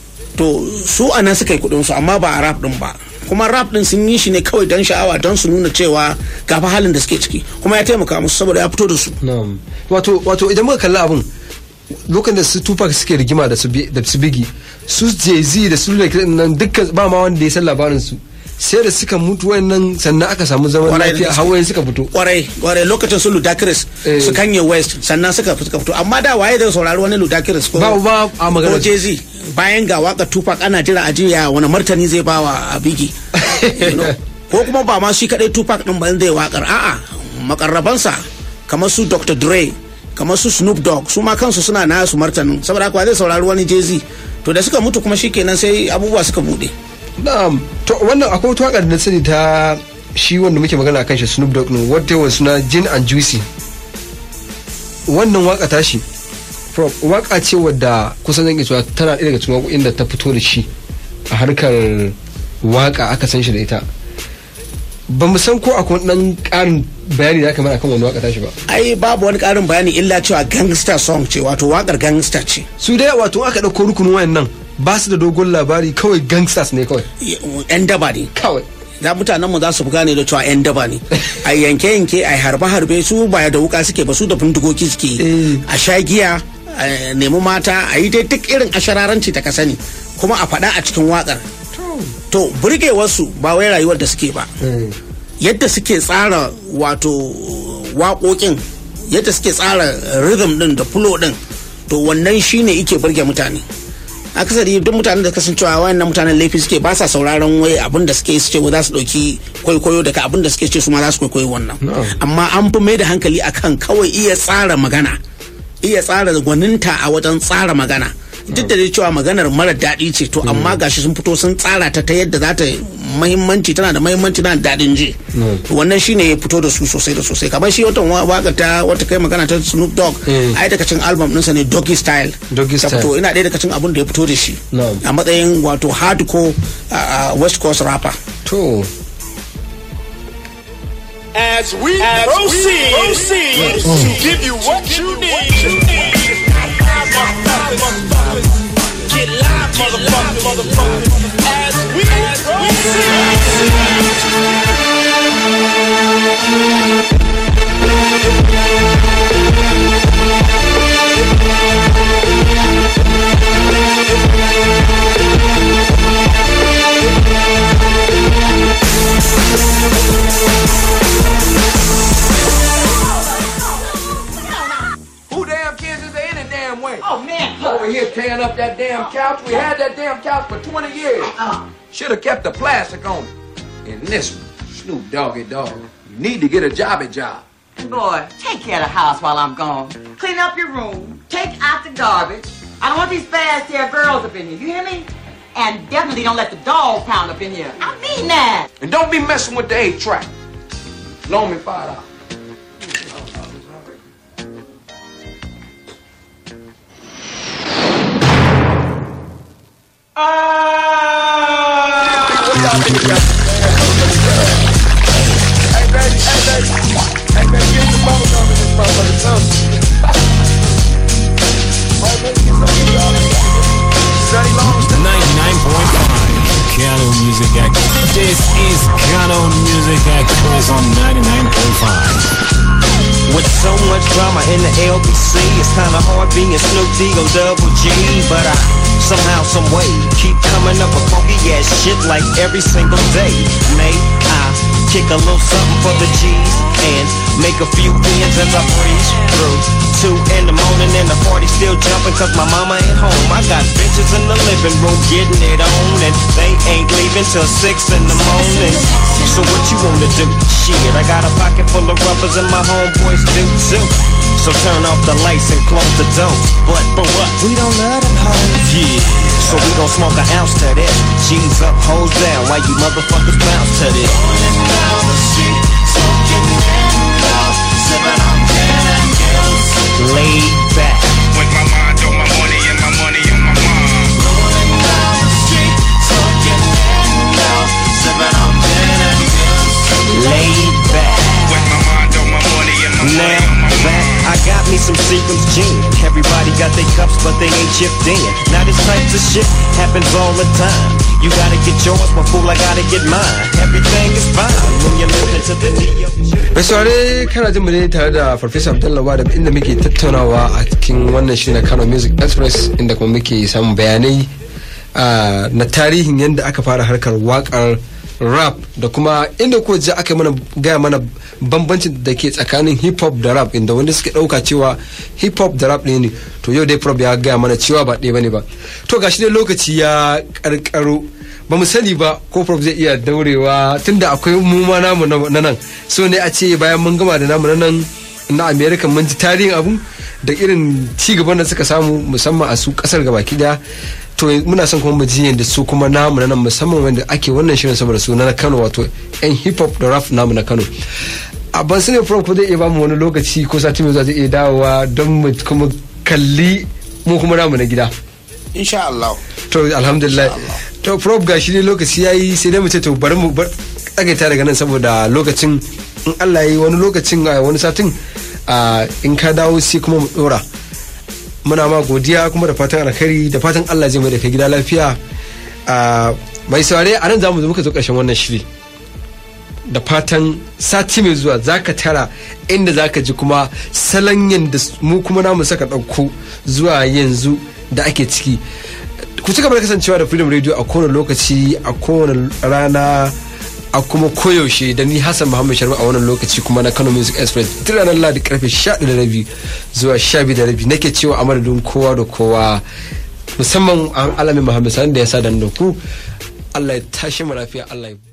to su a nan suka yi kudin su amma ba a rap din ba kuma rap din sun yi shi ne kawai don sha'awa don su nuna cewa gafa halin da suke ciki kuma ya taimaka musu saboda ya fito da su Na'am. wato wato idan muka kalli abin lokacin da su tupac suke rigima da su Bi- da su bigi su jay-z da su Lil nan dukkan ba ma wanda ya san labarin su sai da suka mutu wayannan sannan aka samu zaman Kwarai da lafiya gaske. hawaye suka fito kwarai kwarai lokacin su ludacris su kanye west sannan suka suka fito amma da waye da saurari wani ludacris ko ba ba a magana ko jay-z bayan ga waka tupac ana jira a jiya wani martani zai bawa a bigi You know? ko kuma ba ma shi kadai tupac din ba zai wakar a'a makarrabansa kamar su dr dre kamar su snoop dogg su ma kansu suna nasu martanin saboda haka wa zai saurari wani jay-z to da suka mutu kuma shikenan sai abubuwa suka bude na'am to wannan akwai wata waƙar da na sani ta shi wanda muke magana kan shi Snoop Dogg ne wata yawan suna Gin and Juicy wannan waka tashi Prof, waka ce wadda kusan zan iya cewa tana ɗaya daga cikin waƙoƙin da ta fito da shi a harkar waka aka san shi da ita ba mu san ko akwai ɗan ƙarin bayani da aka mana akan wani waka tashi ba ai babu wani karin bayani illa cewa gangster song ce wato wakar gangster ce su dai wato aka ɗauko rukunin wayannan ba su da dogon labari kawai gangsters ne kawai yan daba ne kawai da mutanen mu za su fi gane da cewa yan daba ne a yanke yanke a harbe harbe su ba da wuka suke ba su da bindigogi suke yi. a sha giya a nemi mata a yi dai duk irin ashararanci ta ka sani kuma a faɗa a cikin wakar to burgewarsu ba wai rayuwar da suke ba yadda suke tsara wato waƙoƙin yadda suke tsara rhythm din da flow din to wannan shine ike burge mutane akasari duk mutanen da kasan cewa wayannan mutanen laifi suke ba sa sauraron wai abin da suke su ce wai za su dauki kwaikwayo daga abin da suke ce su ma za su kwaikwayo wannan amma an fi mai da hankali akan kawai iya tsara magana iya tsara gwaninta a wajen tsara magana duk da dai cewa maganar mara daɗi ce to amma gashi sun fito sun tsara ta ta yadda za ta mahimmanci tana da mahimmanci tana da daɗin ji wannan shine ya fito da su sosai da sosai kamar shi wata waka ta wata kai magana ta Snoop Dogg ai daga cikin album ɗinsa ne Doggy Style Doggy ta Style. fito ina ɗaya daga cikin abin da ya fito da shi Na'am. a matsayin wato hardcore uh, West Coast rapper to As we proceed, proceed to give you what you need. Get live, motherfucker, motherfucker. As we Who damn kids is there any damn way? Oh man, over here tearing up that damn couch. We had that damn couch for 20 years. Should have kept the plastic on it. And this one, Snoop Doggy Dog. You need to get a jobby job. Boy, take care of the house while I'm gone. Clean up your room. Take out the garbage. I don't want these fast hair girls up in here. You hear me? And definitely don't let the dog pound up in here. I mean that. And don't be messing with the eight track. Loan me five dollars. Kano Music Express. This is Kano Music Express on 99.5. With so much drama in the LBC, it's kinda hard being Snoop D-O double G, but I somehow, some way keep coming up with funky ass shit like every single day. May I kick a little something for the G's and make a few ends as I breeze through. Two in the morning and the party still jumping cause my mama ain't home. I got bitches in the living room getting it on and they ain't leaving till six in the morning. So what you wanna do? Shit, I got a pocket full of rubbers and my homeboys do too. So turn off the lights and close the door. But for what? We don't love them hoes. Yeah. So we gon' smoke an ounce to this. G's up, hoes down. Why you motherfuckers bounce to this? Laid back. With my mind on my money and my money on my mind. Rolling down the street, smoking and sipping on gin and Laid back. With my mind on my money and my money Now on my that I got me some Seagram's gin. Everybody got their cups, but they ain't chipped in. Now this types of shit happens all the time. You gotta get yours, but fool, I gotta get mine. Everything is fine when you're listening to the Neo. mai saurare kana jin mu ne tare da farfesa abdullawa da inda muke tattaunawa a cikin wannan shiri na kano music express inda kuma muke samun bayanai ah, na tarihin yadda aka fara harkar wakar rap da kuma inda ko ji aka yi mana gaya mana bambancin da ke tsakanin hip hop da rap inda wanda suke dauka cewa hip hop da rap ne ne to yau dai prof ya gaya mana cewa ba ɗaya bane ba to gashi dai lokaci ya karkaro ba mu sani ba ko prof zai iya daurewa tunda akwai mu ma namu na na nan so ne a ce bayan mun gama da namu na nan na america mun ji tarihin abu da irin ci gaban da suka samu musamman a su kasar gabaki daya to muna son kuma mu ji yadda su kuma namu na nan musamman wanda ake wannan shirin saboda su na kano wato yan hip hop da rap namu na kano a ban sani prof ko zai iya bamu wani lokaci ko sati mai zuwa zai iya dawowa don mu kuma kalli mu kuma namu na gida insha Allah to alhamdulillah to prof ga shi ne lokaci yayi sai dai mu ce to bari mu bar tsagaita daga nan saboda lokacin in Allah ya yi wani lokacin a wani satin a, in ka dawo sai kuma mu dora muna ma godiya kuma da fatan alkhairi da fatan Allah zai mai da kai gida lafiya a, mai saurare a nan zamu zo muka zo karshen wannan shiri da fatan sati mai zuwa zaka tara inda zaka ji kuma salon yadda mu kuma namu saka ɗauko zuwa yanzu da ake ciki ku ci gaba da kasancewa da freedom radio a kowane lokaci a kowane rana a kuma koyaushe da ni hassan muhammad sharma a wannan lokaci kuma na kano music express duk ranar ladi karfe 11 da rabi zuwa 12 da rabi nake cewa a madadin kowa da kowa musamman an alamin muhammad sani da ya sa da ku allah ya tashi mu lafiya allah ya